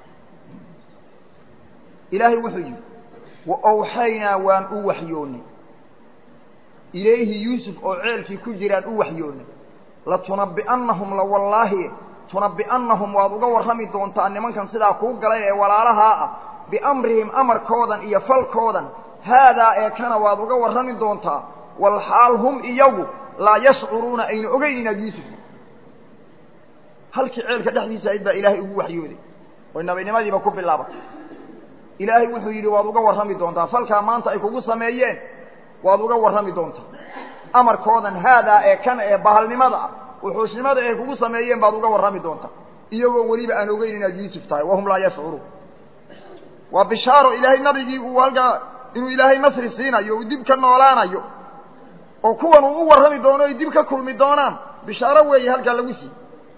ilaahay wuxuu yidhi wa awxaynaa waan u waxyoonnay ilayhi yuusuf oo ceelkii ku jiraan u waxyoonnay latunabbi'annahum la wallaahi tunabbi'annahum waad uga warrami doontaa nimankan sidaa kuu galay ee walaalahaa ah biamrihim amarkoodan iyo falkoodan haadaa ee kana waad uga warrami doontaa walxaal hum iyagu laa yashcuruuna ayna ogeyn inaad yuusuf halkii ceelka dhexdiisa ayd baa ilaahay ugu waxyooday oy nabinimadiiba ku bilaabatay ilaahay wuxuu yidhi waad uga warrami doontaa falkaa maanta ay kugu sameeyeen waad uga warrami doontaa amarkoodan haadaa ee kana ee bahalnimada ah wuxuusnimada ay kugu sameeyeen baad uga warrami doontaa iyagoo weliba aan ogeyn inaad yuusuf tahay wahum laa yashcuruun waa bishaaro ilaahay nabigii uu halkaa inuu ilaahay nasri siinayo uu dib ka noolaanayo oo kuwan uu u warrami doono ay dib ka kulmi doonaan bishaaro weeye halkaa lagu siiy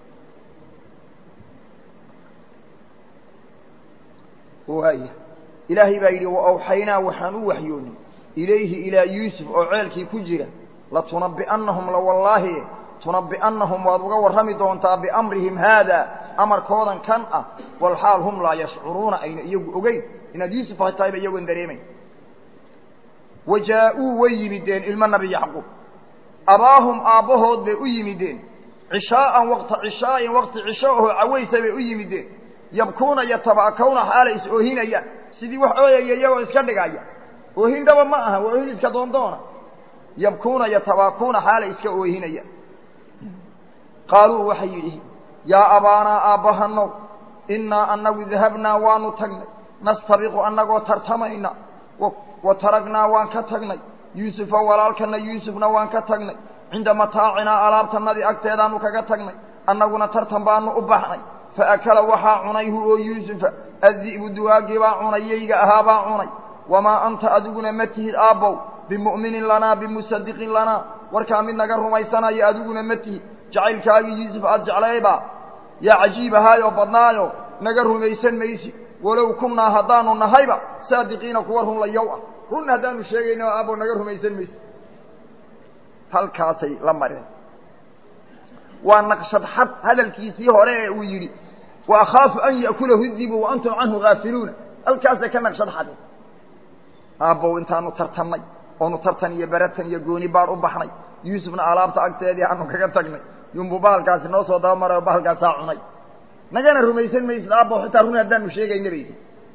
waaya ilaahay baa yidhi wa awxaynaa waxaan u waxyoonnay ilayhi ilaa yuusuf oo ceelkii ku jira latunabbi'annahum la wallaahi tunabbi'annahum waad uga warrami doontaa biamrihim haada amarkoodan kan ah walxaal hum laa yashcuruuna ayna iyagu ogeyn inaad yuusuf hay tahayba iyagoon dareemayn wa jaa-uu way yimideen ilmo nabi yacquub abaahum aabbahood bay u yimideen cishaa'an waqta cishaa'in waqti cisho ahoo cawaysa bay u yimideen yabkuuna yatabaakawna xaalay is oohinayaan sidii wax ooyaya iyagoo iska dhigaya oohin dhaba ma aha waa oohin iska doondoona yabkuuna yatabaakuuna xaalay iska oohinayaan qaaluu waxay yidhi yaa abaanaa aabbahanow innaa annagu dahabnaa waanu tagnay nastabiqu annagoo tartamayna wa taragnaa waan ka tagnay yuusufa walaalkana yuusufna waan ka tagnay cinda mataacinaa alaabtanadii agteedaanu kaga tagnay annaguna tartan baanu u baxnay faakala waxaa cunay hu oo yuusufa addi'bu duwaagii baa cunay yayga ahaa baa cunay wamaa anta adiguna ma tihid aabbow bimu'minin lanaa bimusadiqin lanaa warkaa mid naga rumaysanaya adiguna ma tihid jacaylkaagii yuusuf aad jeclaybaa yaa cajiib ahaayoo badnaayo naga rumaysan maysi walow kunnaa haddaanu nahayba saadiqiina kuwa runlayow ah run haddaanu sheegayna aabbow naga rumaysan maysi halkaasay la mareen waa naqshad xad hadalkiisii hore ee uu yidhi wa akhaafu an ya'kulahu dibu wa antum canhu haafiluuna halkaasay ka naqshad xadeen aabbow intaanu tartannay oonu tartan iyo beratan iyo gooni baadh u baxnay yuusufna alaabta agteedii aanu kaga tagnay yunbu bahalkaasi noo soo dabamaray oo bahalkaasaa cunay nagana rumaysan maysid aabbow xitaa run haddaanu sheegayna baydi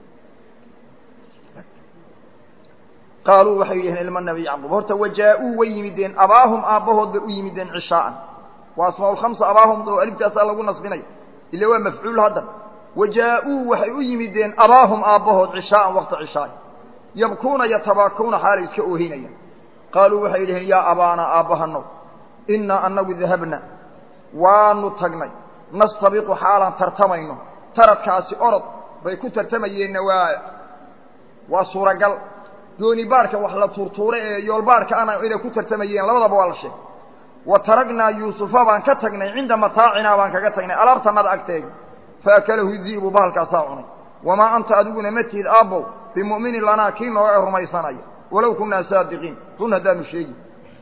qaaluu waxay yidhaheen ilma nabi yacquub horta wajaa-uu way yimideen abaahum aabbahood bay u yimideen cishaa'an waa asmaa lkhamsa abaahum oo alibtaasaa lagu nasbinaya ila waa mafcuul haddan wajaa-uu waxay u yimideen abaahum aabbahood cishaa'an waqta cishaay yabkuuna yatabaakuuna xaalay iska oohinayaan qaaluu waxay yidhaheen yaa abaana aabbahanow innaa annagu dahabna waanu tagnay nastabiqu xaalaan tartamayno taradkaasi orod bay ku tartamayeenna waa waa suuragal dooni baadhka wax la tuurtuuray ee yoolbaadhka ana inay ku tartamayeen labadaba waa la sheegay wa taragnaa yuusufa baan ka tagnay cinda mataacinaa baan kaga tagnay alaabtanada agteega faakalahu di'bu bahalkaasaa cunay wamaa anta adiguna ma tihid aabbow bimu'minin lanaa kii nooga rumaysanaya walow kunnaa saadiqiin run haddaanu sheegi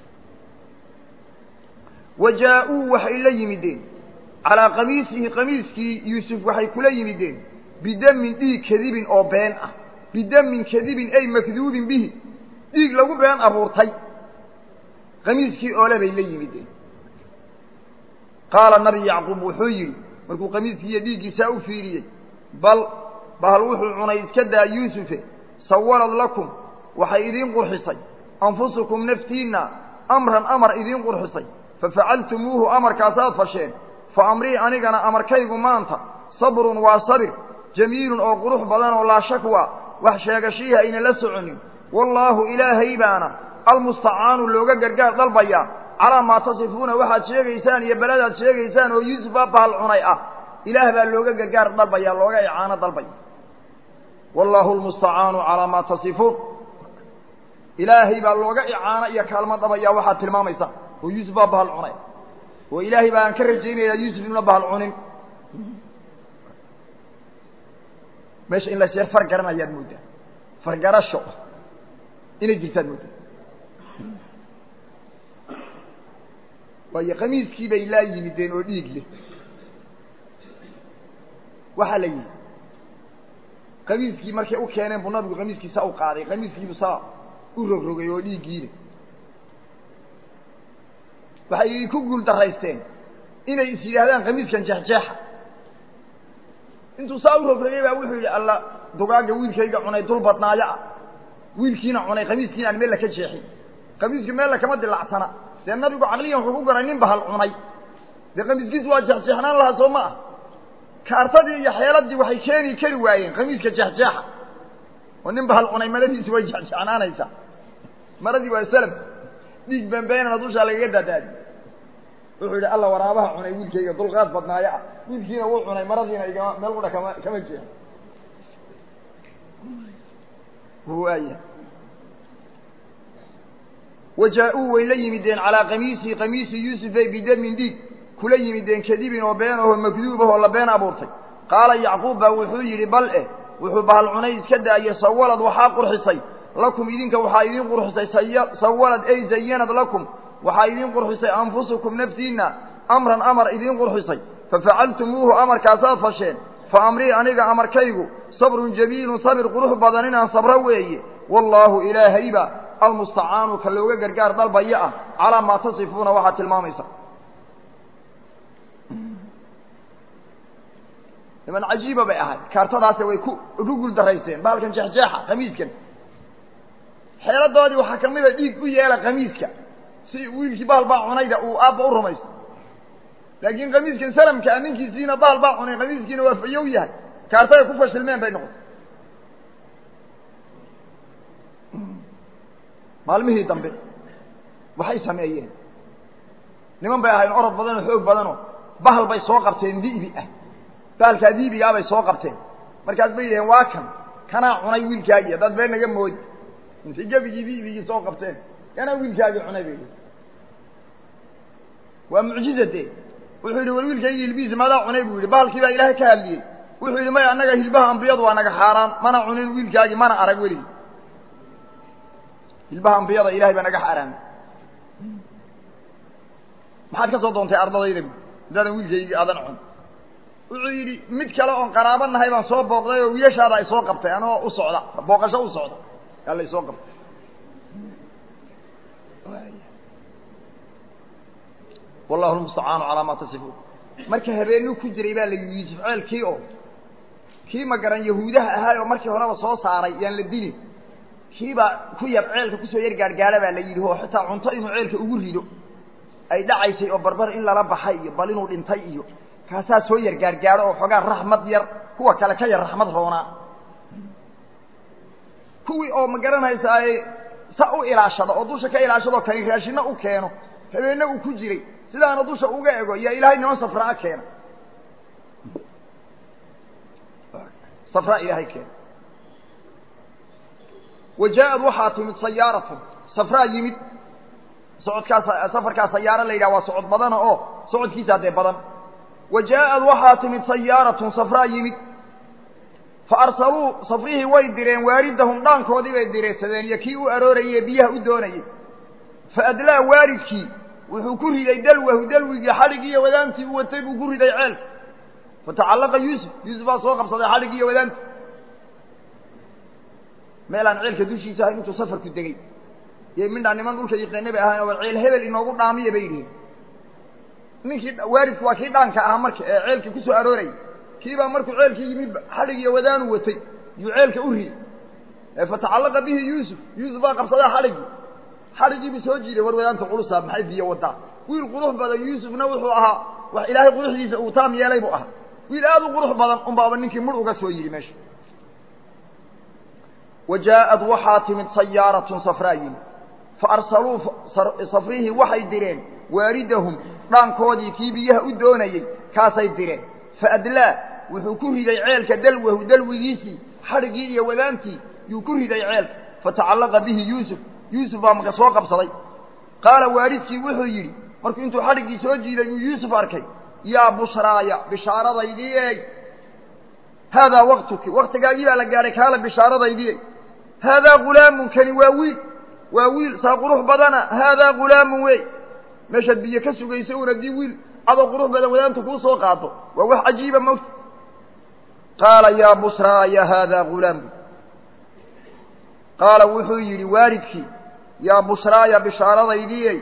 wa jaa-uu waxay la yimideen calaa qamiisihi qamiiskii yuusuf waxay kula yimideen bidamin dhiig kadibin oo been ah bidamin kadibin ay makduubin bihi dhiig lagu been abuurtay qamiiskii oole bay la yimideen qaala nabi yacquub wuxuu yidhi markuu qamiiskii iyo dhiiggiisaa u fiiriyey bal bahal wuxuu cunay iska daa yuusufe sawalad lakum waxay idiin qurxisay anfusukum naftiinna amran amar idiin qurxisay fafacaltumuuhu amarkaasaad fasheen fa amrii anigana amarkaygu maanta sabrun waa sabir jamiilun oo qurux badan oo laa shakwa wax sheegashiihi ayna la soconin wallaahu ilaahay baana almustacaanu looga gargaar dalbayaa calaa maa tasifuuna waxaad sheegaysaan iyo beladaad sheegaysaan oo yuusuf baa bahal cunay ah ilaah baa looga gargaar dalbaya looga icaano dalbaya wallaahu almustacaanu calaa maa tasifuun ilaahay baa looga icaano iyo kaalmo dabaya waxaad tilmaamaysaan oo yuusuf baa bahal cunay oo ilaahay baan ka rajaynayaa yuusuf inuna bahal cunin meesha in la sheer far garanayaad mooddaa fargarasho inay jirtaad mooddaa waayo qamiiskii bay laa yimideen oo dhiig leh waxaa la yidhi qamiiskii markay u keeneen buu nabigu qamiiskiisa u qaaday qamiiskiibu saa u rogrogay oo dhiiggiina waxay ku guul daraysteen inay is yidhaahdaan qamiiskan jeexjeexa intuu saa u rogrogay baa wuxuu yidhi alla dugaagga wiilkayga cunay dul badnaayo ah wiilkiina cunay qamiiskiina aan meel la ka jeexin qamiiski meel la kama dilacsana dee nabigu caqliyan wuxuu ku garay nin bahal cunay dee qamiiskiisu waa jeexjeexnaan lahaa soo ma ah kaartadii iyo xeeladii waxay keeni kari waayeen qamiiska jeexjeexa oo nin bahal cunay maradiisi way jeexjeexnaanaysaa maradii waa salam dhiig beenbeenana dushaa lagaga daadaadi wuxuu yidhi alla waraabaha cunay wiilkayga dulqaad badnaayo ah wiilkiina wuu cunay maradiina igama meel qudha kama kama jeexo waaya wajaa-uu way la yimideen calaa qamiisihi qamiisi yuusufay bidamin dhiig kula yimideen kadibin oo been ahoo makduub ahoo la been abuurtay qaala yacquub baa wuxuu yidhi bal eh wuxuu bahal cunay iska daayey sawalad waxaa qurxisay lakum idinka waxaa idiin qurxisay sawalad ay zayanad lakum waxaa idiin qurxisay anfusukum naftiinna amran amar idiin qurxisay fafacaltumuuhu amarkaasaad fasheen fa amrii aniga amarkaygu sabrun jamiilun sabir qurux badan inaan sabro weeye wallaahu ilaahayba almustacaanu ka looga gargaar dalbaya ah calaa maa tasifuuna waxaad tilmaamaysa niman cajiiba bay ahayd kaartadaase way ku ku guul daraysteen bahalkan jeexjeexa qamiiskan xeeladoodii waxaa ka mida dhiig u yeela qamiiska si wiilkii bahal baa cunayda uu aabba u rumaysto laakiin qamiiskan salamka a ninkiisiina bahal baa cunay qamiiskiina waa fayow yahay kaartaday ku fashilmeen bay noqotay maalmihii dambe waxay sameeyeen niman bay ahayn orod badanoo xoog badanoo bahal bay soo qabteen di'bi ah bahalkaa diibigaa bay soo qabteen markaas bay yidhaheen waa kan kanaa cunay wiilkaagii haddaad been naga moodi intay gebigii diibigii soo qabteen kanaa wiilkaagii cunay bay yidhi waa mucjizade wuxuu yidhi war wiilkaygii hilbihiisa maadaa cunay buu yidhi bahalkii baa ilaahay ka hadliyey wuxuu yidhi maya annaga hilbaha ambiyadu waa naga xaaraan mana cunin wiilkaagii mana arag weligii hilbaha ambiyada ilahay baa naga xaaraamay maxaad ka soo doontay ardadayda bu haddaadan wiilkaygii aadan cun wuxuu yidhi mid kale oon qaraabo nahay baan soo booqday oo wiilashaada ay soo qabtay anoo u socda booqasho u socda yaa la isoo qabtay wallahu lmustacaanu calaa maa tasifuun marka habeenuu ku jiray baa la yidhi yuusuf ceelkii oo kii ma garan yahuudaha ahaay oo markii horeba soo saaray yaan la dilin kiibaa ku yar ceelka kusoo yar gaargaara baa la yidhi oo xitaa cunto inuu ceelka ugu rido ay dhacaysay oo barbar in lala baxay iyo bal inuu dhintay iyo kaasaa soo yar gaargaaro oo xoogaa raxmad yar kuwa kale ka yar raxmad roonaa kuwii oo ma garanaysaa sa u ilaashada oo dusha ka ilaashadaoo kani raashina u keeno habeenna uu ku jiray sidaana dusha uga ego yaa ilaahay niman safraa keena safraa ilaahay keena wa jaa-ad waxaa timid sayaaratun safraa yimid socodkaas safarkaa sayaaro la yidhaha waa socod badana oo socodkiisaa dee badan wa jaa-ad waxaa timid sayaaratun safraa yimid fa arsaluu safrihii way direen waaridahum dhaankoodii bay direedsadeen iyo kii u aroorayey biyaha u doonayey fa adlaa waaridkii wuxuu ku riday dalwahu dalwigii xadhigii iyo wadaantii u watay buu ku riday ceelka fatacallaqa yuusuf yuusuf baa soo qabsaday xadhigii iyo wadaanta meel aan ceelka dushiisa ahayn intuu safarku degey iyo midhaa niman dhulka yiqiine bay ahayn oo ceel hebel inoogu dhaamiya bay yidhihin ninkii waalidku waa kii dhaanka ahaa marka ee ceelkii ku soo aroorayay kiibaa markuu ceelkii yimidba xadhig iyo wadaanu watay yuu ceelka u riyey fatacallaqa bihi yuusuf yuusuf baa qabsadaa xadhiggii xadhiggiibu soo jiiday war wadaanta culusaa maxay biyo wadaa wiil qurux badan yuusufna wuxuu ahaa wax ilaahay quruxdiisa uu taam yeelay buu ahaa wiil aad u qurux badan unbaaba ninkii mur uga soo yidhi meesha wa jaaءad waxaa timid sayaaratun safraa yimid faarsaluu safrihii waxay direen waaridahum dhaankoodii kii biyaha u doonayey kaasay direen faadlaa wuxuu ku riday ceelka dalwahu dalwigiisii xadhiggii iyo wadaantii yuu ku riday ceelka fatacallaqa bihi yuusuf yuusuf baa maka soo qabsaday qaala waalidkii wuxuu yidhi markuu intuu xadhiggii soo jiiday uu yuusuf arkay yaa bushraaya bishaaradaydii ey haadaa waktuki waktigaagii baa la gaadhay kaala bishaaradaydii ey haadaa gulaamun kani waa wiil waa wiil saa qurux badana haadaa gulaamun wey meeshaad biyo ka sugaysa un haddii wiil adoo qurux badan wadaanta kuu soo qaado waa wax cajiiba mogta qaala yaa bushraaya haadaa gulaamun qaala wuxuu yidhi waalidkii yaa bushraaya bishaaradaydii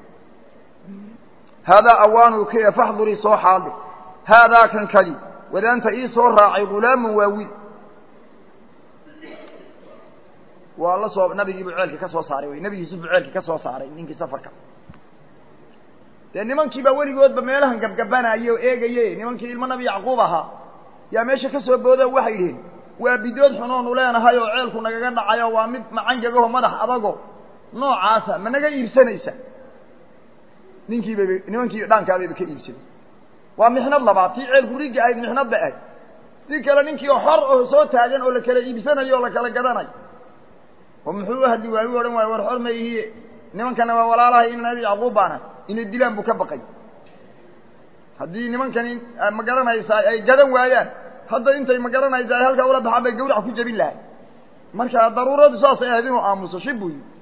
haadaa awaanuu ka faxdurii soo xaaldi haadaa kan kadi wadaanta ii soo raacay gulaamun waa wiil waa la soo nabigiibuu ceelkii ka soo saaray wey nebi yuusuf buu ceelkii ka soo saaray ninkii safarka dee nimankii baa weligoodba meelahan gabgabanaaye oo eegaye nimankii ilmo nabi yacquub ahaa yaa meesha ka soo boodo waxay yidhihin waa bidood xunoonu leenahay oo ceelku nagaga dhacayo waa mid macangagaho madax adago noocaasa ma naga iibsanaysa ninkiibab nimankii dhaankaababa ka iibsaday waa mixnad labaad tii ceelku rigga ahayd mixnad ba ahayd si kale ninkii oo xor oo soo taagan oo la kala iibsanayo oo la kala gadanayo oo muxuu u hadli waayu odhan waayo war xor ma ihiye nimankana waa walaalahay in nabi yacquub baana inay dilaan buu ka baqay haddii nimankani ma garanaysaa ay gadan waayaan hadda intay ma garanaysaa ay halkaa ula baxaan bay gawrac ku jebin lahay marka daruuradu saasay ahayd inuu aamuso shib buu yidhi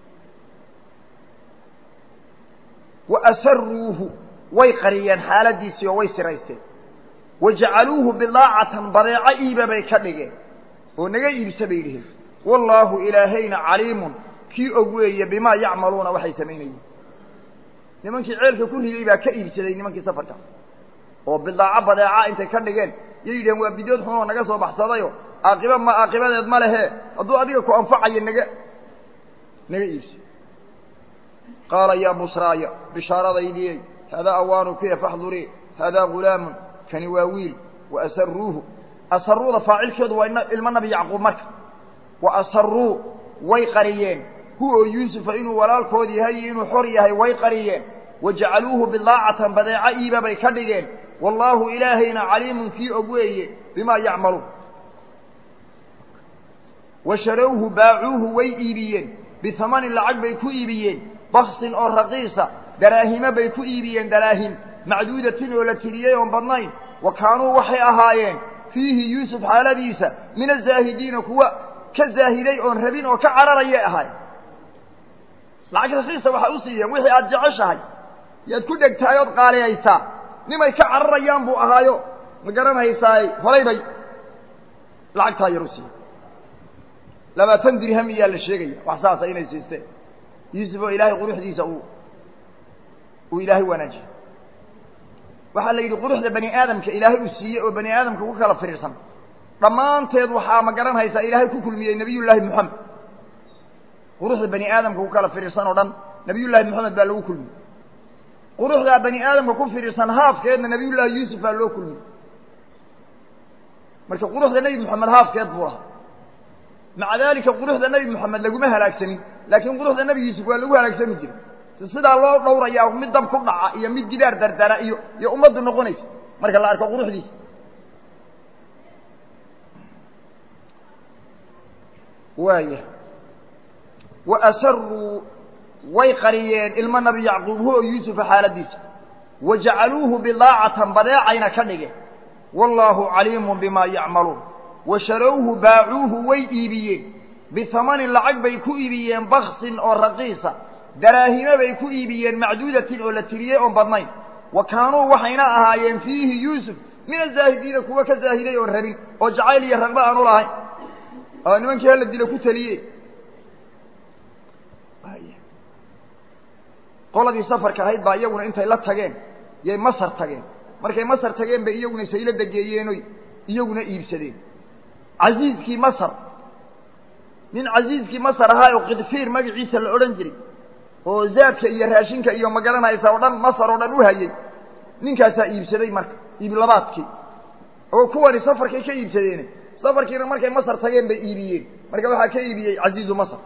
wa asaruuhu way qariyeen xaaladiisii oo way siraysteen wa jacaluuhu bidaacatan badeeco iiba bay ka dhigeen oo naga iibsa bay yidhiheen wallaahu ilaahayna caliimun kii og weeye bimaa yacmaluuna waxay samaynayeen nimankii ceelka ku riday baa ka iibsaday nimankii safarka oo bidaaco badeeca intay ka dhigeen yay yidhaheen waa bidood xunoo naga soo baxsadayo aaqiba ma aaqibadeed ma lehe hadduu adiga ku anfacayo naga naga iibso qaala yaa bushraaya bishaaradaydii haadaa awaanu kuya faxdurii haadaa gulaamun kani waa wiil wa asaruuhu asaruuda faacilkeedu waa ilmo nabi yacquub marka wa asaruu way qariyeen huwa yuusufa inuu walaalkood yahay iyo inuu xor yahay way qariyeen wa jacaluuhu bidaacatan badeeco iiba bay ka dhigeen wallaahu ilaahayna caliimun kii og weeye bimaa yacmaluun wa sharawhu baacuuhu way iibiyeen bihamanin lacag bay ku iibiyeen baksin oo raqiisa daraahimo bay ku iibiyeen daraahim macduudatin oo la tiriyey oon badnayn wa kaanuu waxay ahaayeen fiihi yuusuf xaaladiisa min azaahidiina kuwa ka zaahiday oon rabin oo ka cararayay ahaay lacag raqiisa waxay u siiyeen wixii aada jeceshahay yaad ku dhegtahay ood qaaliyaysaa nimay ka cararayaan buu ahaayo ma garanaysaay horay bay lacagtaa yar u siiyey labaatan dirham iyaa la sheegaya wax saasa inay siisteen yuusuf oo ilaahay quruxdiisa uu uu ilaahay wanaajiyey waxaa la yidhi quruxda bani aadamka ilaahay uu siiyey oo bani aadamka ku kala firiirsan dhammaanteed waxaa ma garanaysaa ilaahay ku kulmiyey nebiyullaahi moxamed quruxda bani aadamka ku kala firiirsan oo dhan nebiyullaahi moxamed baa lagu kulmiyey quruxdaa bani aadamka ku firiirsan haafkeedna nebiyullaahi yuusuf baa loo kulmiyey marka quruxda nebi moxamed haafkeed buu lahaa maca daalika quruxda nebi moxamed laguma halaagsanin laakiin quruxda nebi yuusuf waa lagu halaagsami jiray si sidaa loo dhowrayaa mid dab ku dhaca iyo mid gidaar dardara iyo iyo ummaddu noqonaysa marka la arko quruxdiisa waaya wa asaruu way qariyeen ilmo nabi yacquub huwa yuusufa xaaladiisa wa jacaluuhu bidaacatan badeecayna ka dhigeen wallaahu caliimun bimaa yacmaluun wa sharawhu baacuuhu way iibiyeen bihamanin lacag bay ku iibiyeen baksin oo raqiisa daraahimo bay ku iibiyeen macduudatin oo la tiriyey oon badnayn wa kaanuu waxayna ahaayeen fiihi yuusuf min azaahidiina kuwa ka zaahiday oon rabin oo jacayl iyo ragba aan u lahayn oo nimankii hala dilo ku teliye qoladii safarka ahayd baa iyaguna intay la tageen yay masar tageen markay masar tageen bay iyaguna saylada geeyeenoy iyaguna iibsadeen casiiskii masar nin casiiskii masar ahaa oo kidfiir magaciisa la odhan jiray oo zaadka iyo raashinka iyo magaranaysa oo dhan masar oo dhan u hayay ninkaasaa iibsaday marka iiblabaadkii oo kuwani safarkay ka iibsadeen safarkiina markay masar tageen bay iibiyeen marka waxaa ka iibiyey casiizu masar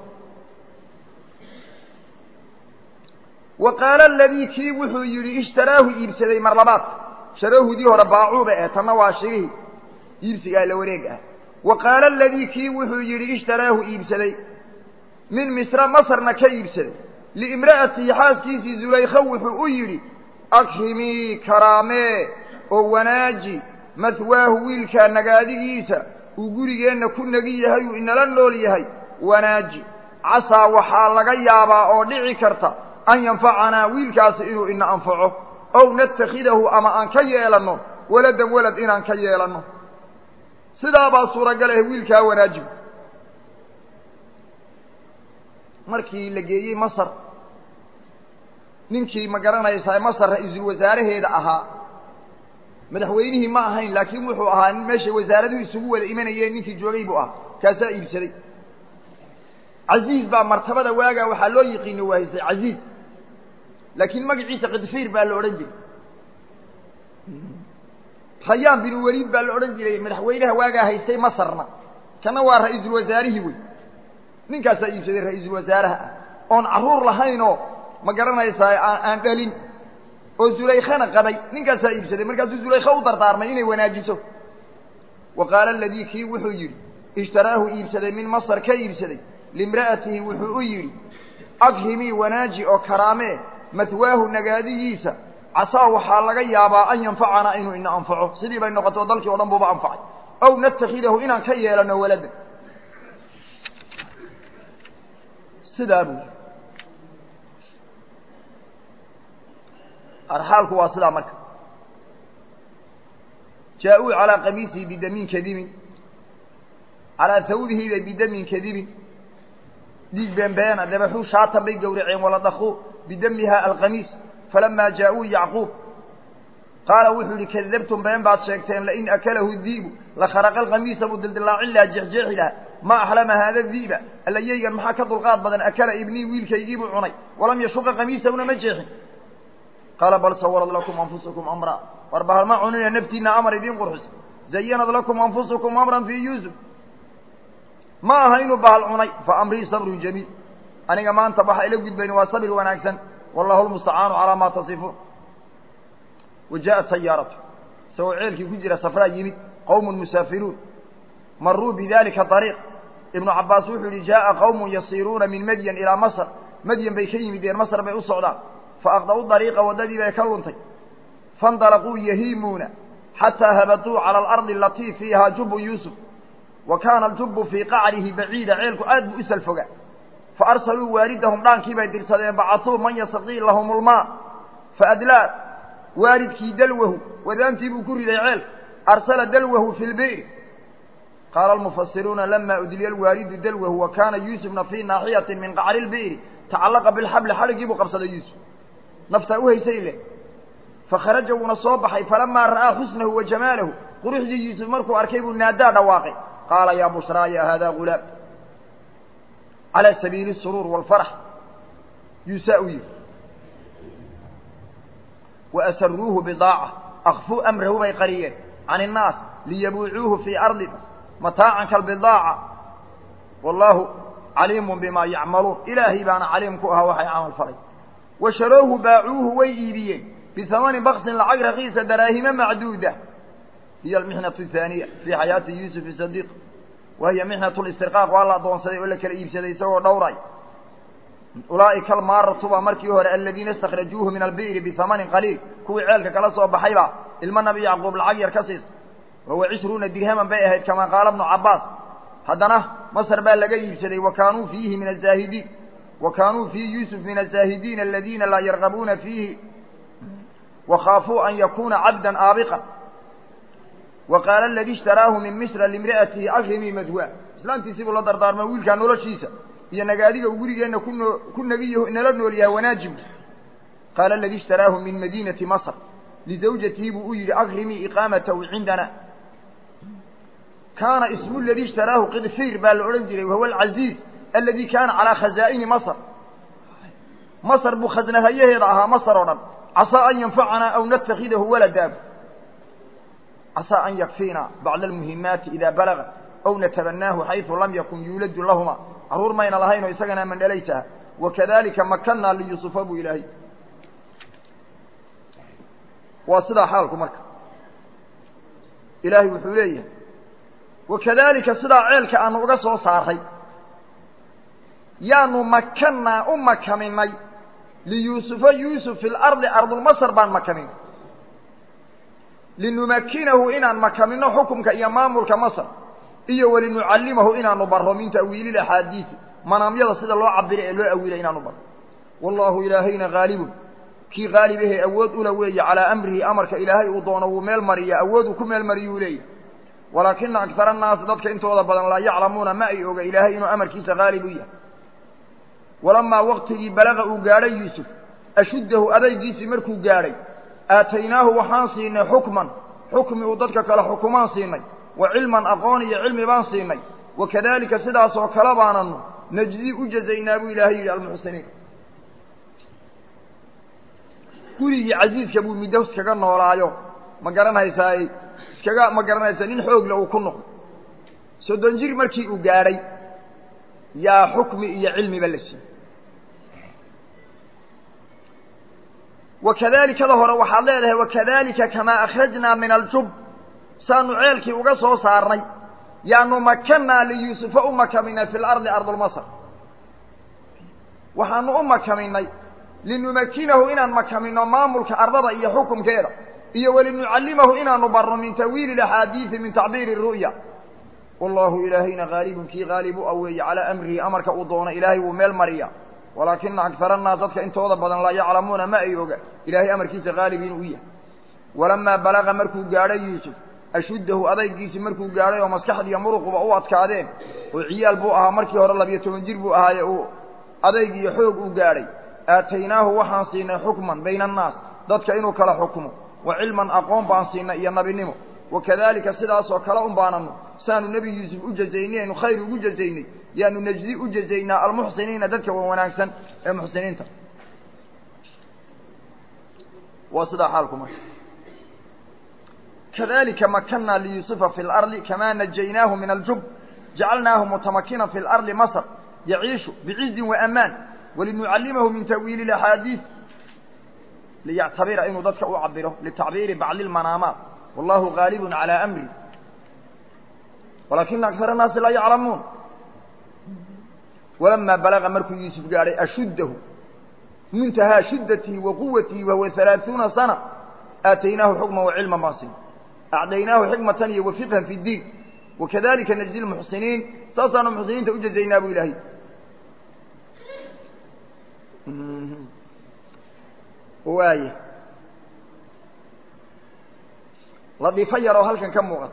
wa qaala aladii kii wuxuu yidhi ishtaraahu iibsaday mar labaad sharaahudii hore baacuuba eh tanna waa shirihii iibsigaa la wareeg ah wa qaala aladii kii wuxuu yidhi ishtaraahu iibsaday min misra masarna ka iibsaday liimra'atihi xaaskiisii zulaykha wuxuu u yidhi akhimii karaamee oo wanaaji mahwaahu wiilkaa nagaadigiisa uu gurigeenna ku negi yahay uu inala nool yahay wanaaji casaa waxaa laga yaabaa oo dhici karta an yanfacanaa wiilkaasi inuu ina anfaco ow natakhidahu ama aan ka yeelanno waladan walad inaan ka yeelanno sidaabaa suuragal ah wiilkaa wanaajigu markii la geeyey masar ninkii ma garanaysaa masar ra-iisul wasaaraheeda ahaa madaxweynihii ma ahayn laakiin wuxuu ahaa nin meeshay wasaaraduhu isugu wada imanayeen ninkii joogay buu ahaa kaasaa iibsaday casiiz baa martabada waagaa waxaa loo yiqiina waa haystay casiiz laakiin magaciisa kidfiir baa la odhan jiray rayaan binu weliid baa la odhan jiray madaxweynaha waagaa haystay masarna kana waa ra-iisul wasaarihii wey ninkaasaa iibsaday ra-iisul wasaaraha ah oon carruur lahaynoo ma garanaysaa aan dhalin oo zulaykhana qabay ninkaasaa iibsaday markaasuu zulaykha u dardaarmay inay wanaajiso wa qaala aladii kii wuxuu yidhi ishtaraahu iibsaday min masar ka iibsaday limra'atihi wuxuu u yidhi akhimii wanaaji oo karaamee mahwaahu nagaadigiisa casaa waxaa laga yaabaa an yanfacanaa inuu ina anfaco sidii bay noqotay oo dalkii o dhan buuba anfacay ow natakhidahu inaan ka yeelano waladan sidaa buu yidhi arxaalku waa sidaa marka jaa-uu calaa qamiisihi bidamin kadibin calaa hawbihiibay bidamin kadibin dhiig beenbeena dabaxuu shaatan bay gowraceen waladakuu bidamiha alqamiis falamaa jaa-uu yacquub qaala wuxuu yihi kadabtum been baad sheegteen lain akalahu diibu lakharaqa alqamiisa buu dildilaacin lahaa jeexjeexi lahaa ma axlama haada diiba alla yeygan maxaa ka dulqaad badan akala ibnii wiilkaygiibuu cunay walam yashuqa qamiisahuna ma jeexin qaala bal sawarad lakum anfusukum amra war bahal ma cunina naftiina amar idiin qurxisa zayanad lakum anfusukum amran fii yuusuf ma aha inuu bahal cunay fa amrii sabrun jamiil aniga maanta waxa ila gudbayn waa sabir wanaagsan wallahu lmustacaanu calaa maa tasifuun wa jaaءat sayaaratu isagoo ceelkii ku jira safraa yimid qowmun musaafiruun maruu bidalika ariiq ibnu cabaas wuxuu yihi jaaءa qowmun yasiiruuna min madyan ilaa masr madyan bay ka yimideen masr bay u socdaan faaqda'u dariiqa waddadii bay ka luntay faاndalaquu yahiimuuna xataa habatuu calى alardi alatii fiiha jubu yuusuf wa kaana aljubu fii qacrihi baciida ceelku aad buu isal foga faarsaluu waaridahum dhaankii bay dirsadeen bacasuu man yastaqii lahum lmaa faadlaa waaridkii dalwahu wadaantii buu ku riday ceelka arsala dalwahu fi lbi'ri qaala almufasiruuna lama udliya alwaaridu dalwahu wa kaana yuusufna fii naaxiyati min qacri lbi'ri tacallaqa bilxabli xadhiggii buu qabsaday yuusuf naftaa u haysay leh fakharaja wuuna soo baxay falamaa ra'aa xusnahu wa jamaalahu quruxdii yuusuf markuu arkay buu naadaa dhawaaqay qaala yaa bushraaya haadaa gulaam calى sabiili الsuruur wاlfarax yuusaa u yihi waasaruuhu bidaaca akfuu amrahu bay qariyeen can الnaas liyabuucuuhu fii ardi mataacan kalbidaaca wallaahu caliimu bima yacmaluun ilaahay baana caliim ku ahaa waxay camal falay wa sharoohu baacuuhu way iibiyeen bihamani baksin lacag rakiisa daraahima macduuda hiya almixnaة الثaaniya fii xayaati yuusuf sadiq wahiya mixnat listirqaaq waa la adoonsaday oo la kala iibsaday isagoo dhowray ulaa'ika almaaratu baa markii hore aladiina istakrajuuhu min albi'ri bihamanin qaliil kuwii ceelka kala soo baxaybaa ilma nabi yacquub lacag yar ka siisa wahuwa cishruuna dirhaman bay ahayd kamaa qaala bnu cabaas haddana masr baa laga iibsaday wa kaanuu fiihi min azaahidiin wa kaanuu fii yuusuf min azaahidiin aladiina laa yargabuuna fiihi wakhaafuu an yakuuna cabdan aabiqan wa qaala aladii ishtaraahu min misra limri'atihi akrimii madwa islaamtiisii buu la dardaarma wiilkaa noloshiisa iyo nagaadiga uu gurigeenna kuno ku nagiyo nala nool yahay wanaajibu qaala aladii ishtaraahu min madiinati masr lizawjatihi buu u yidhi akrimii iqaamatahu cindana kaana ismu ladii ishtaraahu qidfiir baa la odhan jiray wahuwa alcaziiz aladi kaana calaa khazaa'ini masr masr buu khasnahayaheeda ahaa masr oo dhan casaa an yanfacanaa aw natakhidahu waladaab casaa an yakfiina bacda almuhimaati idaa balaga aw natabanaahu xayثu lam yakun yuuladu lahuma carruur mayna lahaynoo isagana mandhalaysaha wakadalika makanaa liyusufa buu ilaahay waa sidaa xaalku marka ilaahay wuxuu leeyahay wakadalika sidaa ceelka aanu uga soo saaray yaanu makanaa u makaminay liyuusufa yuusuf fi lardi ardulmasr baan makaminay linumakinahu inaan makamino xukumka iyo maamulka masr iyo walinucallimahu inaanu barro min ta'wiili axaadiisi manaamyada sida loo cabiro ee loo awiilay inaanu barro wallahu ilaahayna haalibun kii haalib ahee awood ula weeye calaa amrihi amarka ilaahay uu doono wuu meel mariya awood uu ku meel mariyuu leeyahy walaakina akara annaasi dadka intooda badan laa yaclamuuna ma ay oga ilaahay inuu amarkiisa haalib u yahay walamaa waqtigii balaga uu gaadhay yuusuf ashuddahu adaygiisii markuu gaadhay aataynaahu waxaan siinay xukman xukmi uu dadka kale xukumaan siinay wa cilman aqoon iyo cilmi baan siinay wakadalika sidaasoo kale baananu najdi u jazaynaa buu ilaahay yidhi almuxsiniin gurigii casiiska buu middo iskaga noolaayo ma garanhaysaay iskaga ma garanaysaa nin xoogle uu ku noqdo soddon jir markii uu gaadhay yaa xukmi iyo cilmiba la siiyey wakadalikada hore waxaad leedahay wakadalika kamaa akhrajnaa min aljub saanu ceelkii uga soo saarnay yaanu makanaa liyuusufa u makaminay fi lardi ardulmasr waxaanu u makaminay linumakinahu inaan makamino maamulka ardada iyo xukumkeeda iyo walinucallimahu inaanu barno min tawiili axaadiidi min tacbiiri ru'ya wallahu ilaahayna haalibun kii haalib u aweeye calaa amrihi amarka uu doono ilaahay wuu meel mariya walaakina akara annaas dadka intooda badan laa yaclamuuna ma ay oga ilaahay amarkiisa haalib inuu u yahay walamaa balaga markuu gaadhay yuusuf ashuddahu adaygiisii markuu gaadhay oo maskaxdiiyo muruquba u adkaadeen oo ciyaal buu ahaa markii hore labiyo toban jir buu ahaaye uu adayg iyo xoog uu gaadhay aataynaahu waxaan siinay xukman bayna annaas dadka inuu kala xukumo wa cilman aqoon baan siinay iyo nabinimo wakadalika sidaasoo kale un baananu saanu nebi yuusuf u jazaynay aynu khayr ugu jazaynay yaanu najdi u jazaynaa almuxsiniina dadka wa wanaagsan ee muxsiniinta waa sidaa xaalku marka kadalika makanaa liyuusufa fi lardi kamaa najaynaahu min aljub jacalnaahu mutamakinan fi lardi masr yaciishu bicizin waamaan walinucallimahu min ta'wiili اaxaadiis liyactabira inuu dadka u cabiro litacbiiri bacdi اlmanaamaat wallahu gaalibun calى amri walaakina akar الnaasi laa yaclamuun walamaa balaga markuu yuusuf gaadhay ashuddahu muntahaa shiddatihi wa quwatihi wahuwa halaaثuuna sana aataynaahu xukma wacilma baan siin acdaynaahu xikmatan iyo wafiqhan fi اdiin wakadalika najdi lmuxsiniin saasaanu muxsiniinta u jazaynaa bu ilaahay waaya ladiifo yaroo halkan ka muuqata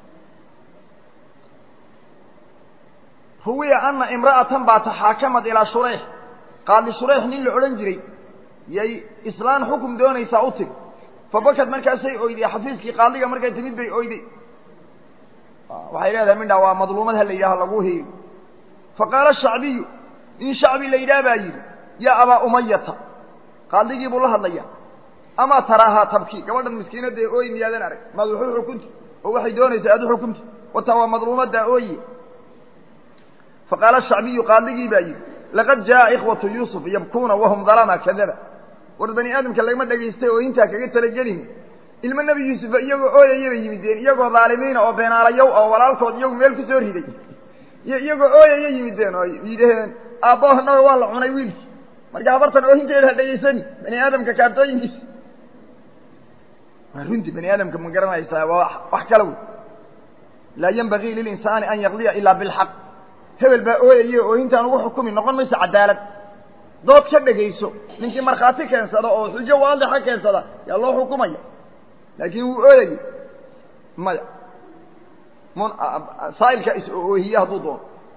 ruwiya ana imra'atan baa taxaakamad ilaa shureyx qaadi shureyx nin la odhan jiray yay islaan xukum doonaysaa u timi fabakad markaasay oyday xafiiskii qaadiga markay timid bay oyday waxay leedahay midhaa waa madluumad ha la yidhaha lagu hiili faqaala shacbiyu in shacbi la yidhaha baa yidhi yaa abaa umayata qaadigii buu la hadlaya amaa taraahaa tabki gabadhan miskiinadda ee ooyi miyaadan arag maad waxu xukunti oo waxay doonaysaa aad u xukunti wataa waa madluumaddaa ooye faqaala shacbiyu qaadigii baa yidhi laqad jaa'a ikhwatu yuusuf yabkuuna wahum dalama kadaba war bani aadamka lagama dhegaystay oo intaa kaga talagelin ilmo nebi yuusufa iyagoo ooyaya bay yimideen iyagoo dhaalimiina oo beenaalayow oo walaalkood iyagu meel ku soo riday iyagoo ooyaya yimideen oo yidhaheen aabbahonaga waa la cunay wiilkii marka habartan oohinteeda ha dhegaysani bani aadamka kaartooyinkiisa waa runtii bani aadamka ma garanaysaa waa wax kala wey laa yenbagii lilinsaani an yaqdiya ilaa bilxaq hebel baa ooyaye oohintaan ugu xukumi noqon mayso cadaalad dood ka dhegayso ninkii markhaati keensada oo xujo waadixa keensada yaa loo xukumaya laakiin wuu ooyayay maya saa'ilka is-oohiye hadduu doono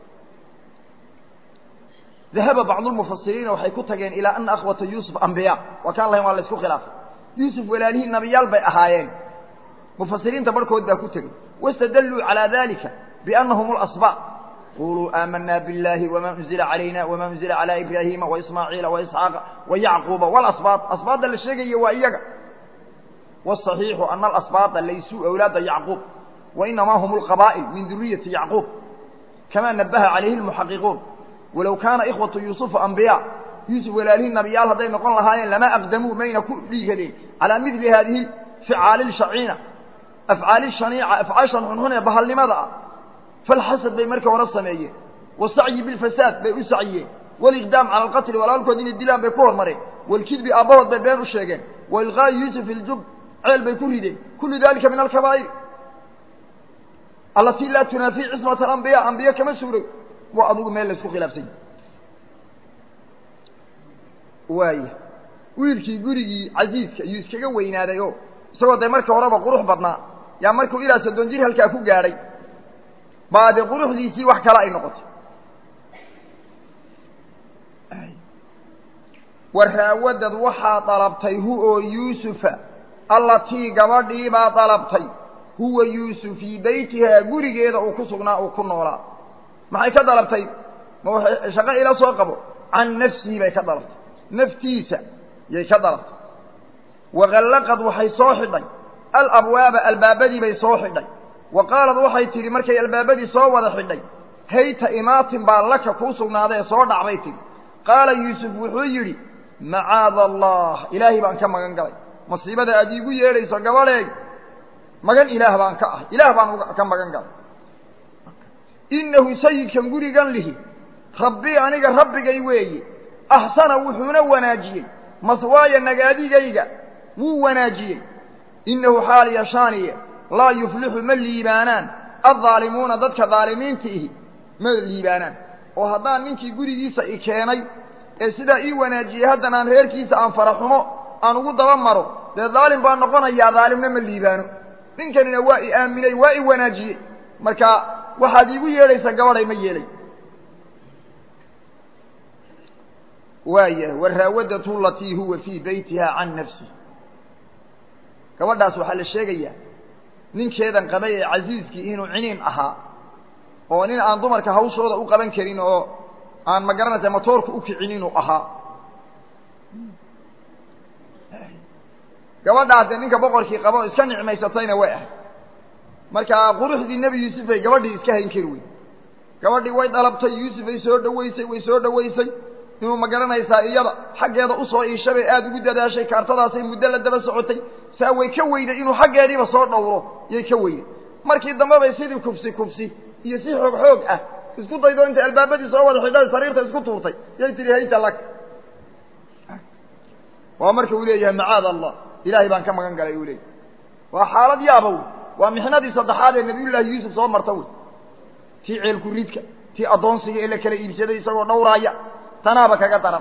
dahaba bacdu lmufasiriina waxay ku tageen ilaa ana akhwata yuusuf ambiyaa waa kaan lahayn waa la isku khilaafay yuusuf walaalihii nabiyaal bay ahaayeen mufasiriinta barhkood baa ku tegey wastadalluu calaa dalika biannahum اlasbaaq quluu aamanaa biاllahi wama unzila calayna wama unzila calaa ibraahiima waismaaciila waisxaaqa wayacquuba walasbaaq asbaadda la sheegaya waa iyaga wاصaxiixu ana alasbaada laysuu awlaada yacquub wainamaa hum اlqabaa'il min duriyati yacquub kama nabaha calayhi اlmuxaqiquun walow kaana ikhwatu yuusufa ambiyaa yuusuf walaalihii nabiyaal hadday noqon lahaayeen lama aqdamuu mayna ku dhiigadeen calaa midli haadihi ficaali lshaciina afcaali shaniica afcaashan xunxun ee bahalnimada ah falxasad bay marka hore sameeyeen wasacyi bilfasaad bay u sacyiyeen waliqdaam cala alqatli walaalkood inay dilaan bay ku hormareen walkidbi aabbahood bay been u sheegeen wailqaa'i yuusuf iljub ceel bay ku rideen kullu dalika min alkabaa'ir allatii laa tunaafii cismata alambiya ambiye kama suuroy waa adugu meel la isku khilaafsany waaya wiilkii gurigii casiiska ayuu iskaga weynaaday oo isagoo dee markii horeba qurux badnaa yaa markuu ilaa soddon jir halkaa ku gaadhay baa dee quruxdiisii wax kale ay noqotay waraawadad waxaa dalabtay hu oo yuusufa allatii gabadhii baa dalabtay huwa yuusuf fii beytihaa gurigeeda uu ku sugnaa uu ku noolaa maxay ka dalabtay ma waxay shaqo ila soo qabo can nafsihi bay ka dalabtay naftiisa yay ka dalabtay waqallaqad waxay soo xidhay alabwaaba albaabadii bay soo xidhay wa qaalad waxay tidhi markay albaabadii soo wada xidhay hayta imaatin baa laka kuu sugnaaday ee soo dhacbay tidhi qaala yuusuf wuxuu yidhi macaada allah ilaahay baan ka magan galay masiibada aad iigu yeedhayso gabadheeg magan ilaah baan ka ahay ilaah baan ka magan galay innahu sayidkan gurigan lihi rabbii aniga rabbigay weeye axsana wuxuuna wanaajiyey maswaaya nagaadigayga wuu wanaajiyey innahu xaal yashaaniye laa yuflixu ma liibaanaan addaalimuuna dadka daalimiinta ihi ma liibaanaan oo haddaan ninkii gurigiisa i keenay ee sidaa ii wanaajiyey haddana aan reerkiisa aan faraxumo aan ugu daba maro dee daalim baan noqonayaa daalimna ma liibaano ninkanina waa i aaminay waa i wanaajiyey marka waxaad iigu yeedhaysa gabadhay ma yeelay waaya waraawadatu latii huwa fii beytiha can nafsi gabadhaas waxaa la sheegayaa ninkeedan qabay ee casiiskii inuu ciniin ahaa oo nin aan dumarka hawshooda u qaban karin oo aan ma garanaysa matoorka u kicin inuu ahaa gabadhaas dee ninka boqorkii qaba oo iska nicmaysatayna way ahay marka quruxdii nebi yuusuf bay gabadhii iska hayn kari wey gabadhii way dhalabtay yuusuf ay soo dhawaysay way soo dhawaysay inuu ma garanaysaa iyada xaggeeda usoo iishabay aada ugu dadaashay kaartadaasay muddo la daba socotay saa way ka weyday inuu xaggeediiba soo dhowro yay ka weyday markii dambe bay sidii kufsi kufsi iyo si xoog xoog ah isku daydo intay albaabadii soo wada xidhay sariirta isku tuurtay yay tihi hayta lak waa marka uu leeyahay macaad allah ilaahay baan ka magan galay uu leeyahy waa xaalad yaabow waa mixnadii saddexaad ee nabiyullaahi yuusuf soo marta wey tii ceelku ridka tii addoonsiga ee la kala iibsaday isagoo dhowraaya tanaaba kaga daran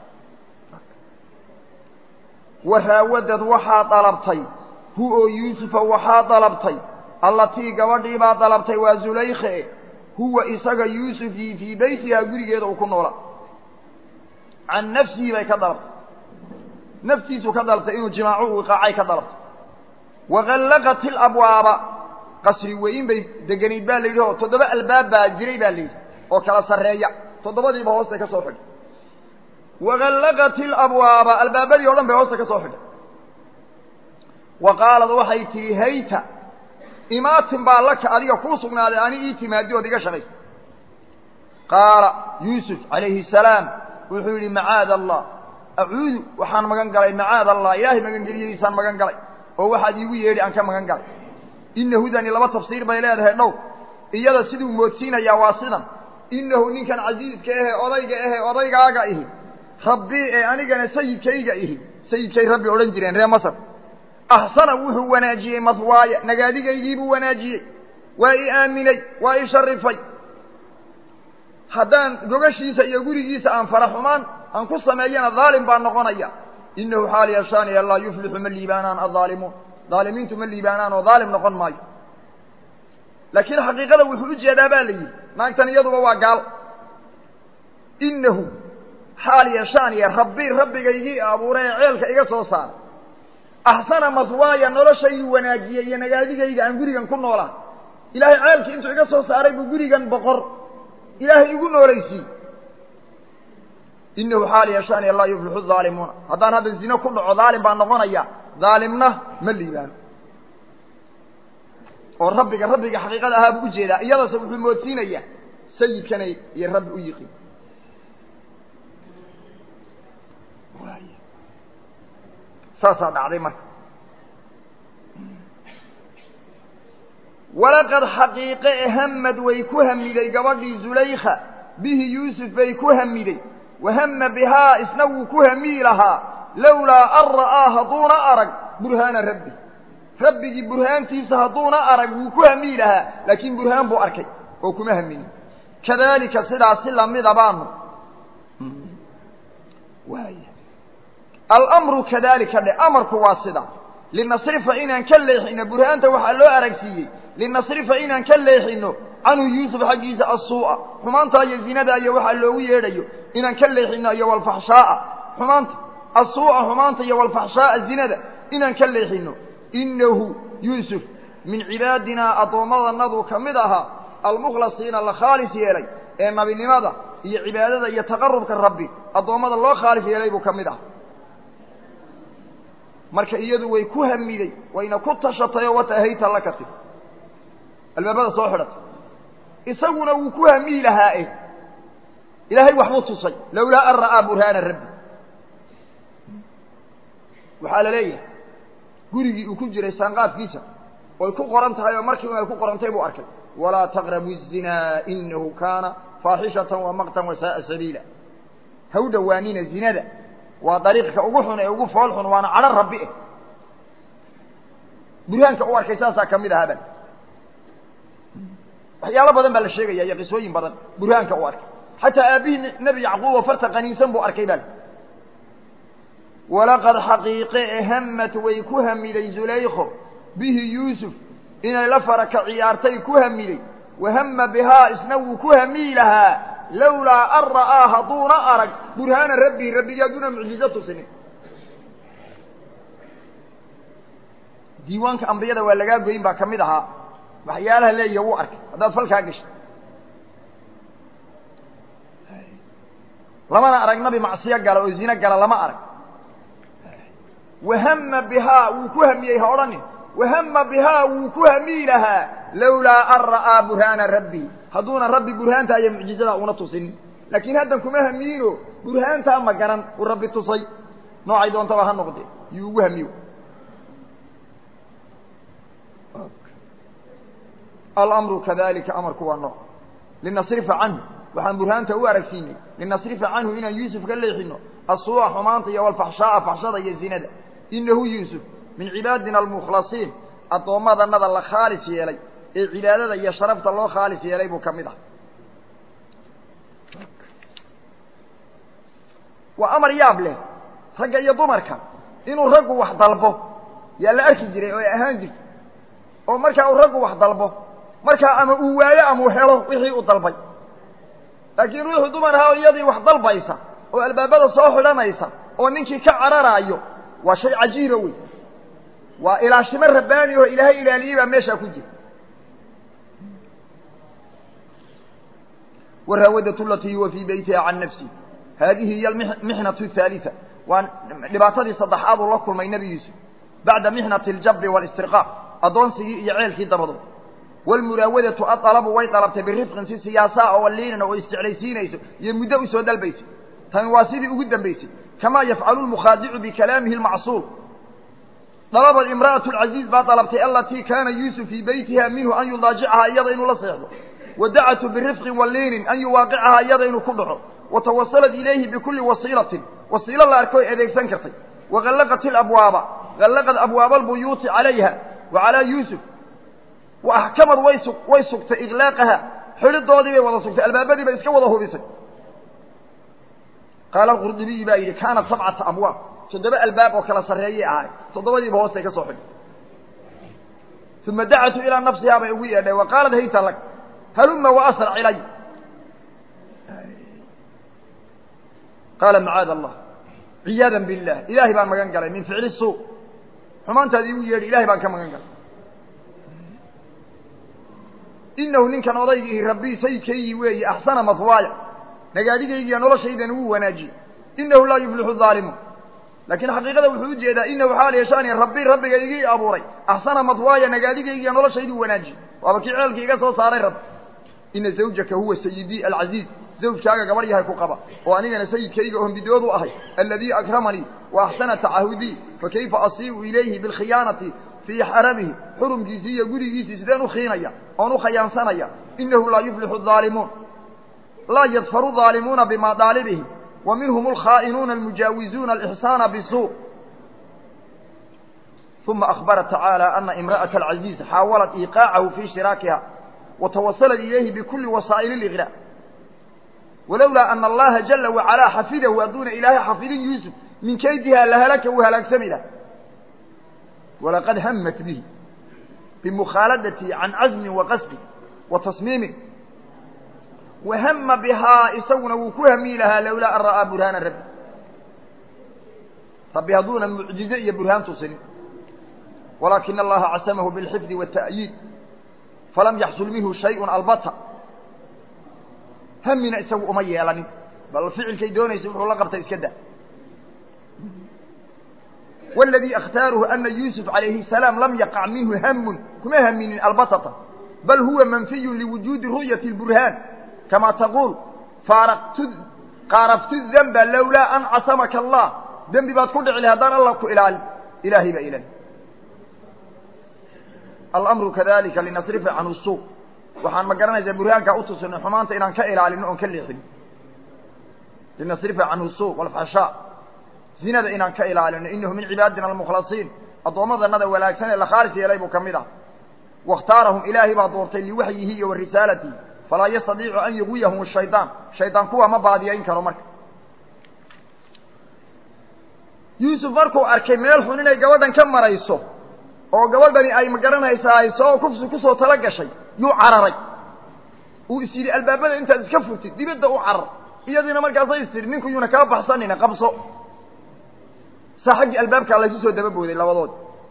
waraawadad waxaa dalabtay hu oo yuusufa waxaa dalabtay allatii gabadhii baa dalabtay waa zulaykhe huwa isaga yuusufii fii beytihaa gurigeeda uu ku noolaa can nafsihi bay ka dalabtay naftiisuu ka dalabtay inuu jimaacu u iqaacay ka dalabtay waqallaqat ilabwaaba qasri weyn bay deganayd baa la yidhi oo toddoba albaab baa jiray baa la yidhi oo kala sarreeya toddobadiiba hoostay ka soo xidhay waqallaqat ilabwaaba albaabadii o dhan bay hoosta ka soo xidhay wa qaalad waxay tihi hayta imaatin baa laka adiga kuu sugnaaday ani ii timaadi ood iga shaqaysa qaala yuusuf calayhi salaam wuxuu yidhi macaada allah acuudu waxaan magan galay macaada allah ilaahay magangeliyadiisaan magan galay oo waxaad iigu yeedhi aan ka magan galay inahudani laba tafsiir bay leedahay dhow iyada siduu moodsiinayaa waa sidan inahu ninkan casiiska ahe odayga ahe odaygaaga ihi rabbii ee anigana sayidkayga ihi sayidkay rabbi odhan jireen reer masar axsana wuxuu wanaajiyey maswaaya nagaadigaygiibuu wanaajiyey waa i aaminay waa i sharifay haddaan gogashiisa iyo gurigiisa aan fara xumaan aan ku sameeyana daalim baan noqonaya inahu xaal yashaaniya laa yuflixu ma liibaanaan addaalimuun daalimiintu ma liibaanaan oo daalim noqon maayo laakiin xaqiiqada wuxuu u jeedaa baa la yidhi naagtan iyaduba waa gaal inahu xaal yashaaniya rabbi rabbigaygii abuuray ee ceelka iga soo saara axsana maswaaya noloshayduu wanaajiyey iyo nagaadigayga aan gurigan ku noolaa ilaahay ceelkii intuu iga soo saaray buu gurigan boqor ilaahay igu noolaysiiy inahu xaal yashaaniya laa yuflixu daalimuuna haddaan hadda zino ku dhaco daalim baan noqonaya daalimna ma liibaano oo rabbiga rabbiga xaqiiqada ahaa buu ujeedaa iyadase wuxuu moodsiinayaa sayidkanay iyo rabbi u yiqiin saasaa dhacday marka walaqad xaqiiqe e hamad way ku hamiday gabadhii zulaykha bihi yuusuf bay ku hamiday wahama bihaa isna wuu ku hamii lahaa lowlaa an ra'aa hadduuna arag burhaana rabbi rabbigii burhaantiisa hadduuna arag wuu ku hamii lahaa laakiin burhaan buu arkay oo kuma haminin kadaalika sidaasi lamida baanu alamru kadalika dhe amarku waa sida linasrifa inaan ka leexino burhaanta waxaa loo aragsiiyey linasrifa inaan ka leexino canhu yuusuf xaggiisa asuu'a xumaanta iyo zinada iyo waxaa loogu yeedhayo inaan ka leexino iyo walfaxshaaa xumaanta asuu'a xumaanta iyo walfaxshaaa zinada inaan ka leexino inahu yuusuf min cibaadinaa addoommadanadu ka mid ahaa almukhlasiina la khaalis yeelay ee nabinimada iyo cibaadada iyo taqarubka rabbi addoommada loo khaalis yeelay buu ka mid ah marka iyadu way ku hamiday wayna ku tashatay oo watahayta la katib albaabada soo xidhatay isaguna wuu ku hamiyi lahaa e ilaahay waxbuu tusay lowlaa an ra'aa burhaana rabbi waxaa la leeyahay gurigii uu ku jiray saanqaafkiisa oy ku qoran tahay oo markii un ay ku qorantay buu arkay walaa taqrabu الzinaa inahu kaana faaxishatan wamaqtan wasaaa sabiila ha u dhowaanina zinada waa dariiqka ugu xun ee ugu fool xun waana cadho rabbi eh burhaanka u arkay saasaa ka mid ahaa ban waxyaalo badan baa la sheegaya iyo qisooyin badan burhaanka u arkay xataa aabihii nebi yacquub oo farta qaniinsan buu arkay bal walaqad xaqiiqe e hamat way ku hamiday zulaykho bihi yuusuf inay la faraka ciyaartay ku hamiday wahama bihaa isna wuu ku hamiyi lahaa lowlaa an ra'aa hadduuna arag burhaana rabbii rabbigii hadduuna mucjizo tusinin diiwaanka ambiyada waa lagaa goyn baa ka mid ahaa waxyaalaha leeya wuu arkay haddaad falkaa gashay lamana arag nabi macsiyo gala oo zine gala lama arag wahama bihaa wuu ku hamiyey ha odhanin wahama bihaa wuu ku hamiyi lahaa lowlaa an ra'aa burhaana rabbii hadduuna rabbi burhaanta iyo mucjizadaa una tusinin laakiin haddan kuma hamiyiino burhaantaa ma garan uu rabbi tusay noocay doontaba ha noqdee yuu ugu hamiyo alamru kadalika amarku waa nooc linasrifa canhu waxaan burhaanta u aragsiinay linasrifa canhu inaan yuusuf ka leexino asuu'a xumaanta iyo walfaxshaaa faxshada iyo zinada inahu yuusuf min cibaadina almukhlasiin addoommadanada la khaalis yeelay ee cibaadada iyo sharafta loo khaalis yeelay buu ka mid ah waa amar yaab leh ragga iyo dumarka inuu raggu wax dalbo yaa la arki jiray oo ay ahaan jirto oo markaa uu raggu wax dalbo markaa ama uu waayo ama uu helo wixii uu dalbay laakiin ruuxu dumar ahaa oo iyadii wax dalbaysa oo albaabada soo xidhanaysa oo ninkii ka cararaayo waa shay cajiiba wey waa ilaashimo rabbaani oo ilaahay ilaaliyey baa meeshaa ku jira waraawadatu latii huwa fii beytiha can nafsi haadihi hiy almixnatu ahaaliثa waa dhibaatadii saddexaad uu la kulmay nebi yuusuf bacda mixnati اljabri wاlistirqaaq addoonsigii iyo ceelkii dabadood wاlmuraawadatu aalabu way dalabtay birifqin si siyaasaa oo liinan oo isjeclaysiinayso iyo muddo usoo dalbaysa tani waa sidii ugu dambaysay kamaa yafcalu lmukhaadicu bikalaamihi اlmacsuul dalabad imra'aة اlcaziiz baa dalabtay alatii kaana yuusuf fii beytiha minhu an yudaajicahaa iyada inuu la seexdo wadacatu birifqin waliinin an yuwaaqicahaa iyada inuu ku dhaco watawasalat ilayhi bikuli wasiilatin wasiilo la arko ay adeegsan kartay wagallaqat ilabwaaba gallaqad abwaaba albuyuuti calayha wa calaa yuusuf wa axkamad way su way sugtay iklaaqaha xidhidoodii bay wada sugtay albaabadii bay iska wada hubisay qaala alqurdubiyi baa yidhi kaanat sabcata abwaab toddoba albaab oo kala sarreeyay ahay toddobadiiba hoostay ka soo xidhay uma dacatu ilaa nafsihaa bay ugu yeedhay wa qaalat hayta lak haluma waasrac ilay qaala macaada allah ciyaadan billah ilaahay baan magan galay min ficli suu xumaantaadi igu yeedhi ilahay baan ka magan galay inahu ninkan odaygii rabbii sayidkaygii weeye axsana mahwaaya nagaadhigaygiiya noloshaydan ugu wanaajiyey inahu laa yuflixu aalimuun laakiin xaqiiqada wuxuu u jeedaa inahu xaal yeeshaani rabbi rabbiga igii abuuray axsana madwaaya nagaadhigaygiiya noloshaydu wanaajiyey waaba kii ceelkii iga soo saaray rabbi ina zawjaka huwa sayidii alcaziiz zawjkaaga gabarh yahay ku qaba oo anigana sayidkayga oon bidoodu ahay aladii akramanii wa axsana tacahudii fakayfa asiibu ilayhi bilkhiyaanati fii xaramihi xurumkiisii iyo gurigiisii sideen u khiinaya oon u khayaansanaya inahu laa yuflixu aalimuun laa yadfaru aalimuuna bimaaalibihim wa minhum alkhaa'inuuna almujaawizuuna alixsaana bisuu uma akbara tacaala ana imra'ata alcaziiz xaawalat iiqaacahu fii shiraakiha watawasalat ilayhi bikuli wasaa'ili liqraa walowlaa ana allaha jala wacalaa xafidahu hadduuna ilaahay xafidin yuusuf min kaydiha lahalaka uu halaagsami lah walaqad hamat bihi bimukhaaladatihi can cazmin wa qasdi wa tasmiimin wahama bihaa isaguna wuu ku hami lahaa lowlaa an ra'aa burhaana rabbi rabbi hadduuna mucjize iyo burhaan tusinin walaakina allaha casamahu bilxifdi waata'yiid falam yaxsul minhu shayun albata hamina isagu uma yeelanin bal ficilkay doonaysa wuxuu la qabtay iska da wاladii akhtaaruhu ana yuusuf calayhi الsalaam lam yaqac minhu hamun kuma haminin albatata bal huwa manfiyu liwujuudi ru'yati اlburhaan kama taquul faaraqtu qaaraftu danba lowlaa an casamaka allah dembi baad ku dhici lahay haddaan allah ku ilaalin ilaahay baa ilahi alamru kadalika linasrifa canhu suu waxaan ma garanaysaa burhaankaa utusinay xumaanta inaan ka ilaalino oon ka leexino linasrifa canhu suu walfashaa zinada inaan ka ilaalino inahu min cibaadina almukhlasiin addoommadanada wanaagsan ee la khaalis yeelay buu ka mid ah waاkhtaarahum ilaahay baa doortay liwaxyihi iyo wa risaalatihi falaa yastadiicu an yuwiyahum shaydaan shaydaan kuwa ma baadiyayn karo marka yuusuf markuu arkay meel xun inay gabadhan ka marayso oo gabadhani ay ma garanaysaa ay soo kufsi kusoo tala gashay yuu cararay uu is yidhi albaabada intaad iska furtid dibadda u carar iyadiina markaasay is tidhi ninku yuuna kaa baxsanina qabso saa xaggii albaabkaa laysu soo daba booday labadood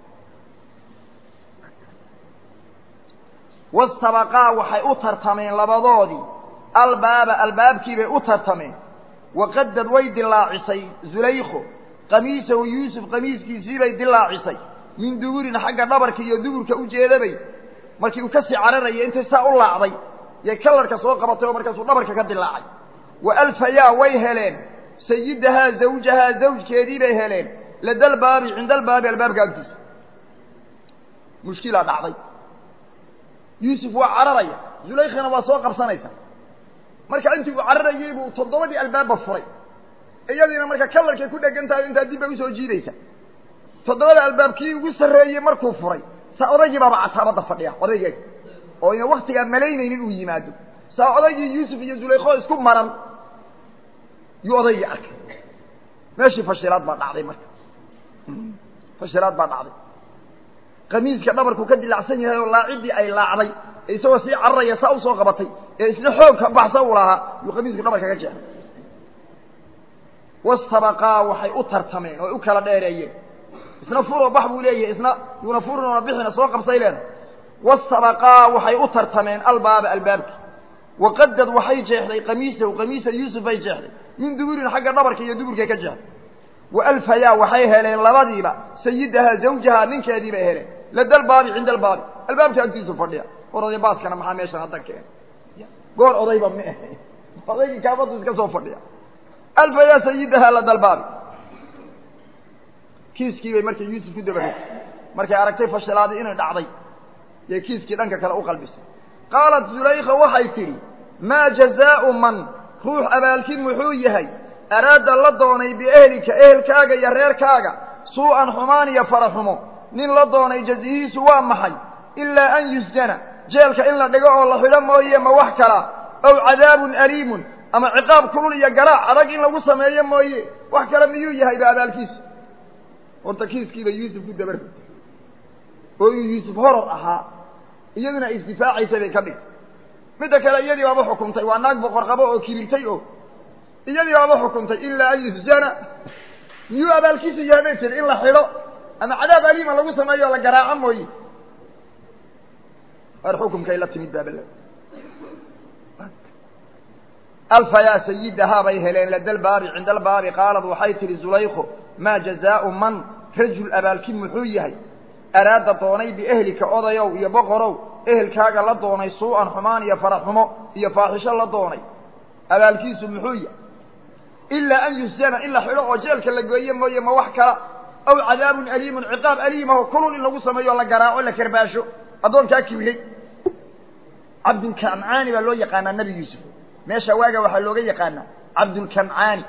wastabaqaa waxay u tartameen labadoodii albaaba albaabkiibay u tartameen waqadad way dilaacisay zulaykho qamiisahu yuusuf qamiiskiisiibay dilaacisay min duburin xagga dhabarka iyo duburka u jeedabay markii uu kasii cararayay intay saa u laacday yay kalarka soo qabatay oo markaasuu dhabarka ka dilaacay wa alfayaa way heleen sayidahaa zawjahaa zawjkeedii bay heleen ladalbaabi cinda albaabi albaabka agtiisa mushkilaa dhacday yuusuf waa cararaya zulaykhana waa soo qabsanaysa marka intii uu cararayey buu toddobadii albaabba furay iyadiina marka kalarkay ku dhegan tahay intaa dib bay usoo jiidaysa toddobada albaabkii ugu sarreeyey markuu furay saa odaygii baaba cataabadda fadhiya odaygeega oo ina waktigaa malaynaynin uu yimaado saa odaygii yuusuf iyo zulaykho isku maran yuu odaygii arkay meeshii fashilaad baa dhacday marka fashilaad baa dhacday qamiiska dhabarku ka dilacsan yahay oo laacidii ay laacday ee isagoo sii cararaya saa usoo qabatay ee isna xoog ka baxsa u lahaa yuu qamiisku dhabarka ka jeexay wastabaqaa waxay u tartameen oo ay u kala dheereeyeen isna furoo bax buu leeyahay isna yuuna furin oona bixina soo qabsay leedahay wastabaqaa waxay u tartameen albaaba albaabki waqadad waxay jeexday qamiisahu qamiisa yuusuf bay jeexday min duburin xagga dhabarka iyo duburkay ka jeexday wa alfayaa waxay heleen labadiiba sayidahaa zawjahaa ninkeedii bay heleen lada albaabi cinda albaabi albaabka agtiisu fadhiya war oday baaskana maxaa meeshan hadda keen goor odayba ma ahe odaygii kaabadu iska soo fadhiya alfayaa sayidahaa lada albaabi kiiskii bay markay yuusuf ku dabaray markay aragtay fashilaadii inay dhacday yay kiiskii dhanka kale u qalbisay qaalat zulaykha waxay tidhi maa jazaau man ruux abaalkin muxuu yahay araada la doonay biehlika ehelkaaga iyo reerkaaga suu'an xumaan iyo faraxumo nin la doonay jazihiisu waa maxay ilaa an yusjana jeelka in la dhigo oo la xidho mooye ma wax kala ow cadaabun aliimun ama ciqaab kulul iyo garaac adag in lagu sameeyo mooye wax kale miyuu yahay ba abaalkiisu horta kiiskiiba yuusuf ku dabar oo inuu yuusuf horor ahaa iyaduna ay isdifaacaysa bay ka dhig midda kale iyadii baaba xukuntay waa naag boqor qabo oo kibirtay oo iyadii baaba xukuntay ilaa an yusjana miyuu abaalkiisu yahay bay tiri in la xidho ama cadaab aliima lagu sameeyo o la garaaco mooye war xukumkay la timid baabala alfa yaa sayidahaa bay heleen ladalbaabi cinda albaabi qaalad waxay tihi zulaykho maa jazaau man rajul abaalki muxuu yahay araada doonay biehlika odayow iyo boqorow ehelkaaga la doonay suu-an xumaan iyo faraxumo iyo faaxisho la doonay abaalkiisu muxuu yahay ilaa an yusjana in la xidho oo jeelka la gooye mooye ma wax kala aw cadaabun aliimun ciqaab aliimaho kulul in lagu sameeyo o la garaaco la karbaasho addoonkaa kibriyey cabdulkancaani baa loo yaqaanaa nebi yuusuf meesha waaga waxaa looga yaqaanaa cabdulkancaani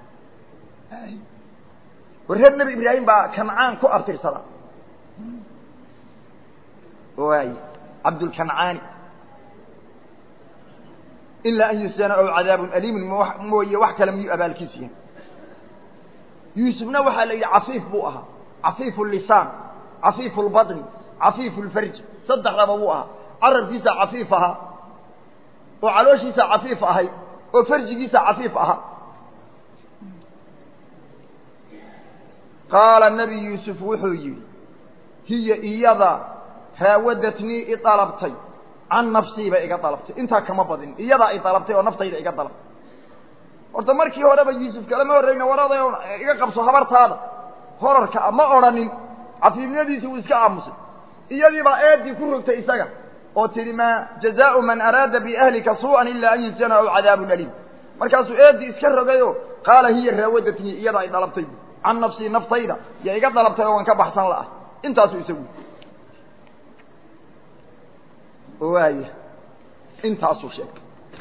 war reer nebi ibraahim baa kancaan ku abtirsada waay cabdulkancaani ilaa an yusjana aw cadaabun aliimun mooye wax kale miyuu abaalkiisu yahay yuusufna waxaa la yidhi cafiif buu ahaa cafiifu lisaan cafiifu lbaطni cafiifu lfarji saddexdaba buu ahaa carabkiisa cafiif ahaa oo calooshiisa cafiif ahay oo farjigiisa cafiif ahaa qaala nebi yuusuf wuxuu yidhi hiya iyada raawadatnii i dalabtay can nafsii bay iga dalabtay intaa kama badin iyadaa i dalabtay oo naftayda iga dalabtay horta markii horeba yuusuf kalama horreyna warada iga qabso habartaada horarka a ma odhanin cafiifnimadiisi uu iska aamusay iyadiibaa eedii ku rogtay isaga oo tidhi maa jazaau man araada biahlika suu'an ilaa an yusjana aw cadaabun aliim markaasuu eedii iska rogayo qaala hiya raawadatnii iyadaa i dalabtay can nafsii naftayda ya iga dalabtay oo waan ka baxsan la'ah intaasuu isagu waaya intaasuu sheegay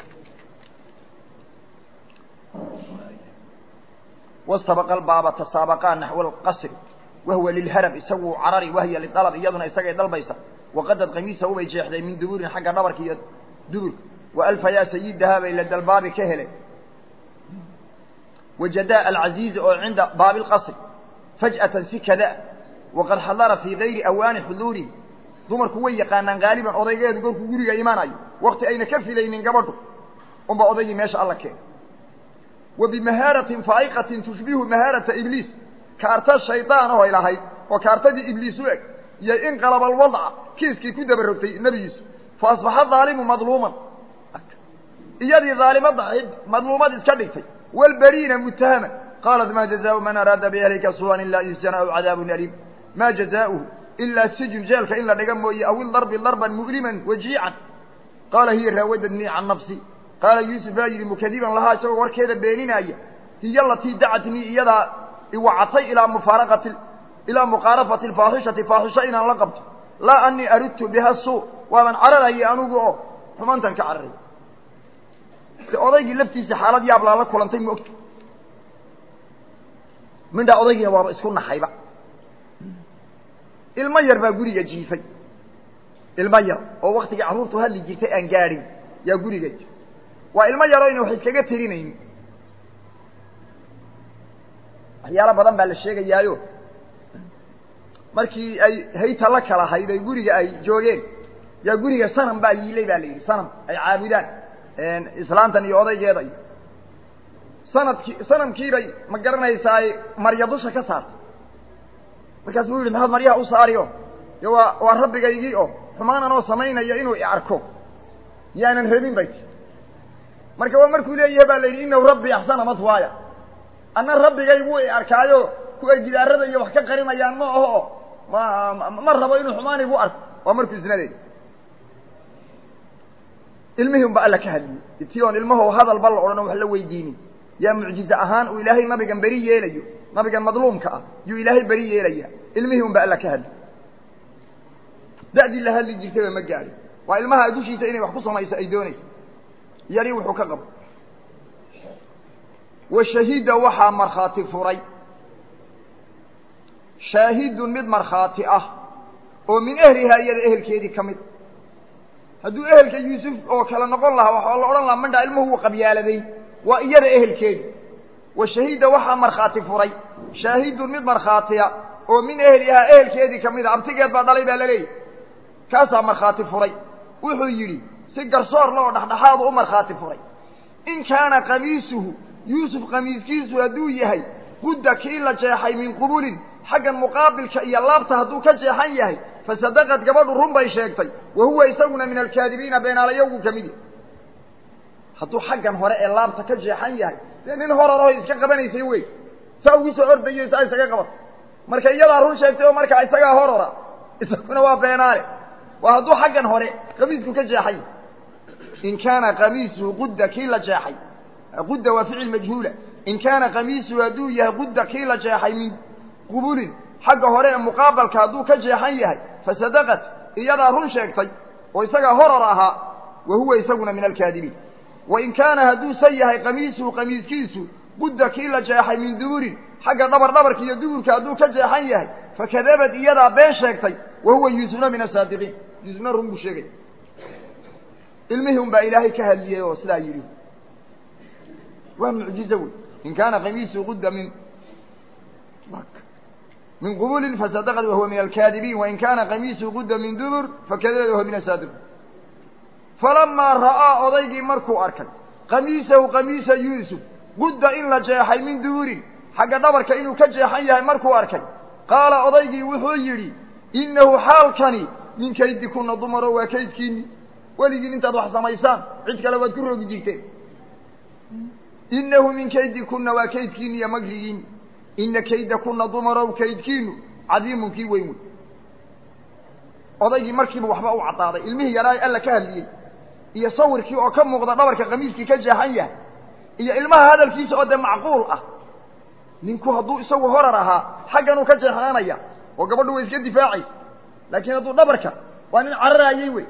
wastabaqa albaaba tasaabaqaa naxwa alqasri wahuwa lilharab isagu carari wahya lidalab iyaduna isagay dalbaysa waqadad qamiisahu bay jeexday min duburin xagga dhabarka iyo duburka wa alfa yaa sayidahaa bay la dalbaabi ka heleen wajadaa alcaziizi oo cinda baabi lqasri faj'atan si kada waqad xadara fii gayri awaani xuduurihi dumarku way yaqaanaan haaliban odaygeedu gorkuu guriga imaanayo wakti ayna ka filaynin gabadhu unba odaygii meesha alla keena wa bimahaaratin faa'iqatin tushbihu mahaarata ibliis kaarta shaydaan oo ay lahayd oo kaartadii ibliis u eg iyo inqalaba alwadca kiiskii ku dabarogtay nebi yuusuf fa asbaxa daalimu madluuman iyadii daalimada ahayd madluumad iska dhigtay walbariina mutahaman qaalat ma jazaau man araada biahlika suu'an ilaa yusjana aw cadaabun aliim ma jazaauhu ilaa sijun jeelka in la dhiga mooye aw ildarbi darban mu'liman wajiican qaala hiya raawadadnii can nafsi qaala yuusuf baa yidhi mukadiban lahaa isagoo warkeeda beeninaaya hiya alatii dacatnii iyadaa iwacatay ilaa mufaaraqati ilaa muqaarafati alfaaxishati faaxisho inaan la qabto laa anii aridtu biha suu waaban cararayay anugu oo xumaantan ka cararay de odaygii laftiisa xaalad yaab laa la kulantay ma ogta midhaa odaygiina waaba isku naxayba ilmo yar baa guriga jiifay ilmo yar oo waktigii carruurtu hadli jirtay aan gaadhin yaa guriga jir waa ilmo yaroo ina wax iskaga tirinayn waxyaalo badan baa la sheegayaayo markii ay hayta la kala hayd ay guriga ay joogeen yaa guriga sanam baa yiilay baa la yidhi sanam ay caabudaan islaantan iyo odaygeeda iyo sanadkii sanamkiibay ma garanaysaa marya dusha ka saartay markaas buu yidhi maxaad maryaha u saari o de waa waa rabbigaygii oo xumaan anoo samaynaya inuu i arko yaanan rabin bay ti marka waa markuu leeyahay baa la yidhi inahu rabbi axsana matwaaya anna rabbigaygu i arkaayo kuway gidaarada iyo wax ka qarinayaan ma aho ma ma rabo inuu xumaan igu arko waa markuu isna leeyahy ilmihii un ba alla ka hadliyey tii oon ilmaho hadalba la odhan wax la weydiinin yaa mucjize ahaan uu ilaahay nabigan beri yeelayo nabigan madluumka ah yuu ilaahay beri yeelaya ilmihii un ba alla ka hadli da'dii la hadli jirtayba ma gaadhin waa ilmaha dushiisa inay wax ku samayso ay doonayso yari wuxuu ka qabo wa shahida waxaa markhaati furay shaahidun mid markhaati ah oo min ehlihaa iyada ehelkeedii ka mid hadduu ehelka yuusuf oo kale noqon lahaa waxaa la odhan lahaa mandhaa ilmuhu wuu qabyaaladay waa iyada ehelkeedi wa shahida waxaa markhaati furay shaahidun mid markhaatiya oo min ehlihaa ehelkeedii ka mid a abtigeed baa dhalay baa laleeyahy kaasaa markhaati furay wuxuu yidhi si garsoorle oo dhexdhexaadu u markhaati furay in kaana qamiisuhu yuusuf qamiiskiisu hadduu yahay qudda kii la jeexay min qubulin xaggan muqaabilka iyo laabta hadduu ka jeexan yahay fasadaqad gabadhu run bay sheegtay wa huwa isaguna min alkaadibiina beenaalayowgu ka mid yahy hadduu xaggan hore ee laabta ka jeexan yahay dee nin horaraho iska qabanaysay wey saa ugu soo ordayo saa isaga qabato marka iyadaa run sheegtay oo markaa isagaa horora isaguna waa beenaale waa hadduu xaggan hore qamiisku ka jeexay in kaana qamiisuhu qudda kii la jeexay qudda waa ficil majhuula in kaana qamiisuhu hadduu yahay qudda kii la jeexay min qubulin xagga hore ee muqaabalka hadduu ka jeexan yahay fasadaqat iyadaa run sheegtay oo isagaa horor ahaa wa huwa isaguna min alkaadibiin wain kaana hadduusan yahay qamiisuhu qamiiskiisu qudda kii la jeexay min duburin xagga dhabar dhabarka iyo duburka hadduu ka jeexan yahay fakadabad iyadaa been sheegtay wa huwa yuusufna min asaadiqiin yuusufna run buu sheegay ilmihii un baa ilaahay ka hadliyey oo sidaa yidhi waa mucjizo wey in kaana qamiisuhu qudda min min qubulin fasadaqad wahuwa min alkaadibiin wain kaana qamiisuhu qudda min dubur fakadabad wahuwa min asaadiqiin falamaa ra'aa odaygii markuu arkay qamiisahu qamiisa yuusuf qudda in la jeexay min duburin xagga dhabarka inuu ka jeexan yahay markuu arkay qaala odaygii wuxuu yidhi innahu xaalkani min kaydikuna dumaro waa kaydkiinni weligiin intaad wax samaysaan cid kale waad ku rogi jirteen innahu min kaydikuna waa kaydkiinni iyo magrigiinni ina kaydakuna dumarow kaydkiinu cadiimun kii weyn wey odaygii markiiba waxba u caddaaday ilmihii yaraa alla ka hadliyey iyo sawirkii oo ka muuqda dhabarka qamiiskii ka jeexan yahay iyo ilmaha hadalkiisa oo dee macquul ah ninku hadduu isagu horar ahaa xagganuu ka jeexaanaya oo gabadhu way iska difaacaysa laakiin hadduu dhabarka waa nin cararaayey wey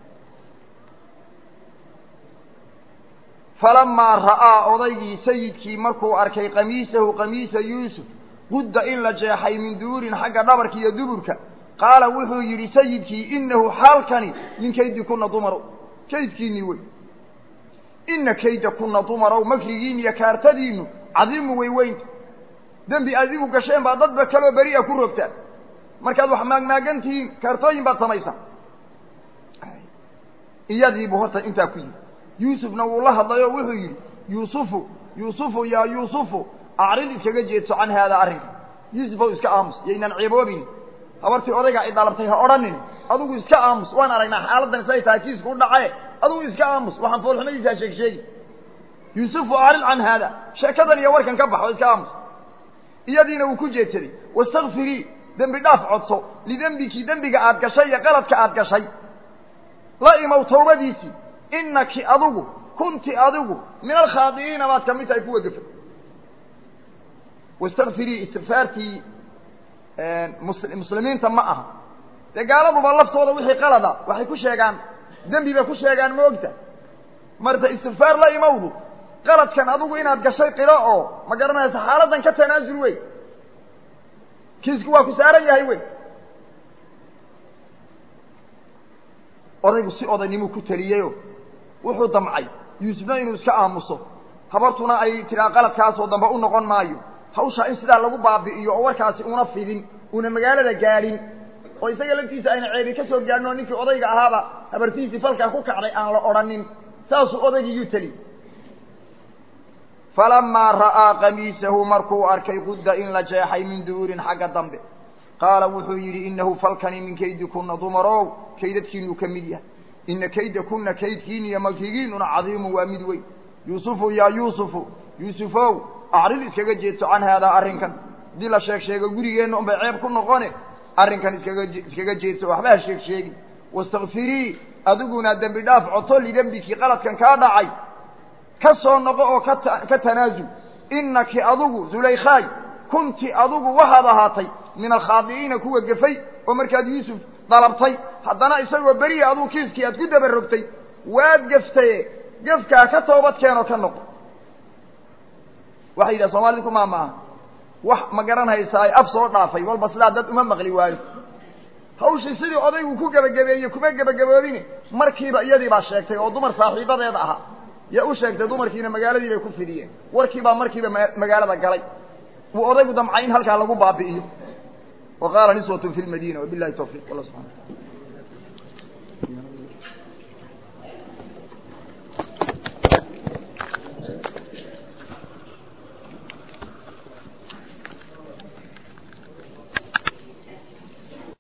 falamaa ra'aa odaygii sayidkii markuu arkay qamiisahu qamiisa yuusuf qudda in la jeexay min duburin xagga dhabarka iyo duburka qaala wuxuu yidhi sayidkii inahu xaalkani min kaydikuna dumarow kaydkiinnii wey ina kaydakuna dumarow makrigiin iyo kaartadiinnu cadiimu way weynta dembi adigu gasheen baa dadba kaloo beri'a ku rogtaan markaad wax maagmaagantihiin kaartooyin baad samaysaa iyadiibuu horta intaa ku yidhi yuusufna wuu la hadlay oo wuxuu yidhi yuusufu yuusufu yaa yuusufu acrid iskaga jeedso can haadaa arrinka yuusufow iska aamus yaynaan ceeboobin habartii odaygaa i dhalabtay ha odhanin adugu iska aamus waan aragnaa xaaladdan siday tahay kiisku u dhacaye adugu iska aamus waxaan foolxumadiisaa sheeg sheegi yuusufu acrid can haada sheekadan iyo warkan ka baxo iska aamus iyadiina wuu ku jeedsaday wastakfirii dembi dhaaf codso lidembiki dembiga aad gashay iyo qaladka aad gashay la imow tawbadiisii inaki adigu kunti adigu min alkhaadi'iina baad ka mid tahay kuwa gafay wastakfirii istikfaartii muslimiinta ma aha dee gaaladuba laftooda wixii qalada waxay ku sheegaan dembi bay ku sheegaan ma ogta marta istikfaar la imowdu qaladkan adigu inaad gashay qiro oo ma garanaysa xaaladdan ka tanaasul wey kiisku waa ku saaran yahay wey odaygu si odaynimuu ku teliyeyoo wuxuu damcay yuusufna inuu iska aamuso habartuna ay tiraa qaladkaasoo dambe u noqon maayo hawshaa in sidaa lagu baabi'iyo oo warkaasi una fidin una magaalada gaadhin oo isaga laftiisa ayna ceebi ka soo gaadhin oo ninkii odayga ahaaba habartiisii falkaa ku kacday aan la odhanin saasuu odaygii yuu teli falamaa ra'aa qamiisahu markuu arkay qudda in la jeexay min duburin xagga dambe qaala wuxuu yidhi inahu falkani min kaydikuna dumarow kaydadkiinuu ka mid yahay ina kaydakuna kaydkiin iyo makrigiinuna cadiimu waa mid weyn yuusufu yaa yuusufu yuusufow acrid iskaga jeedso can haadaa arrinkan haddii la sheeg sheego gurigeenna unbay ceeb ku noqone arrinkan iskaga iskaga jeedso waxba ha sheeg sheegi wastakfirii adiguna dembi dhaaf coto lidembikii qaladkan kaa dhacay ka soo noqo oo kata ka tanaasul inaki adigu zulaykhaay kunti adigu waxaad ahaatay min alkhaadi'iina kuwa gefay oo markaad yuusuf dalabtay haddana isagoo beriya aduu kiiskii aad ku daba rogtay waad geftaye gefkaa ka toobad keenoo ka noqo waxay yidhaha soomaalida ku maamaaha wax ma garanhaysaa ay af soo dhaafay walba sidaa dad uma maqli waayo hawshii sidii odaygu ku gebagabeeyey kuma gebagaboobine markiiba iyadii baa sheegtay oo dumar saaxiibadeeda ahaa yaa u sheegtay dumarkiina magaaladii bay ku fidiyeen warkii baa markiiba ma magaalada galay wuu odaygu damcay in halkaa lagu baabi'iyo wa qaala niswatun fi lmadiina wabilahi tawfiq alla subxana wataala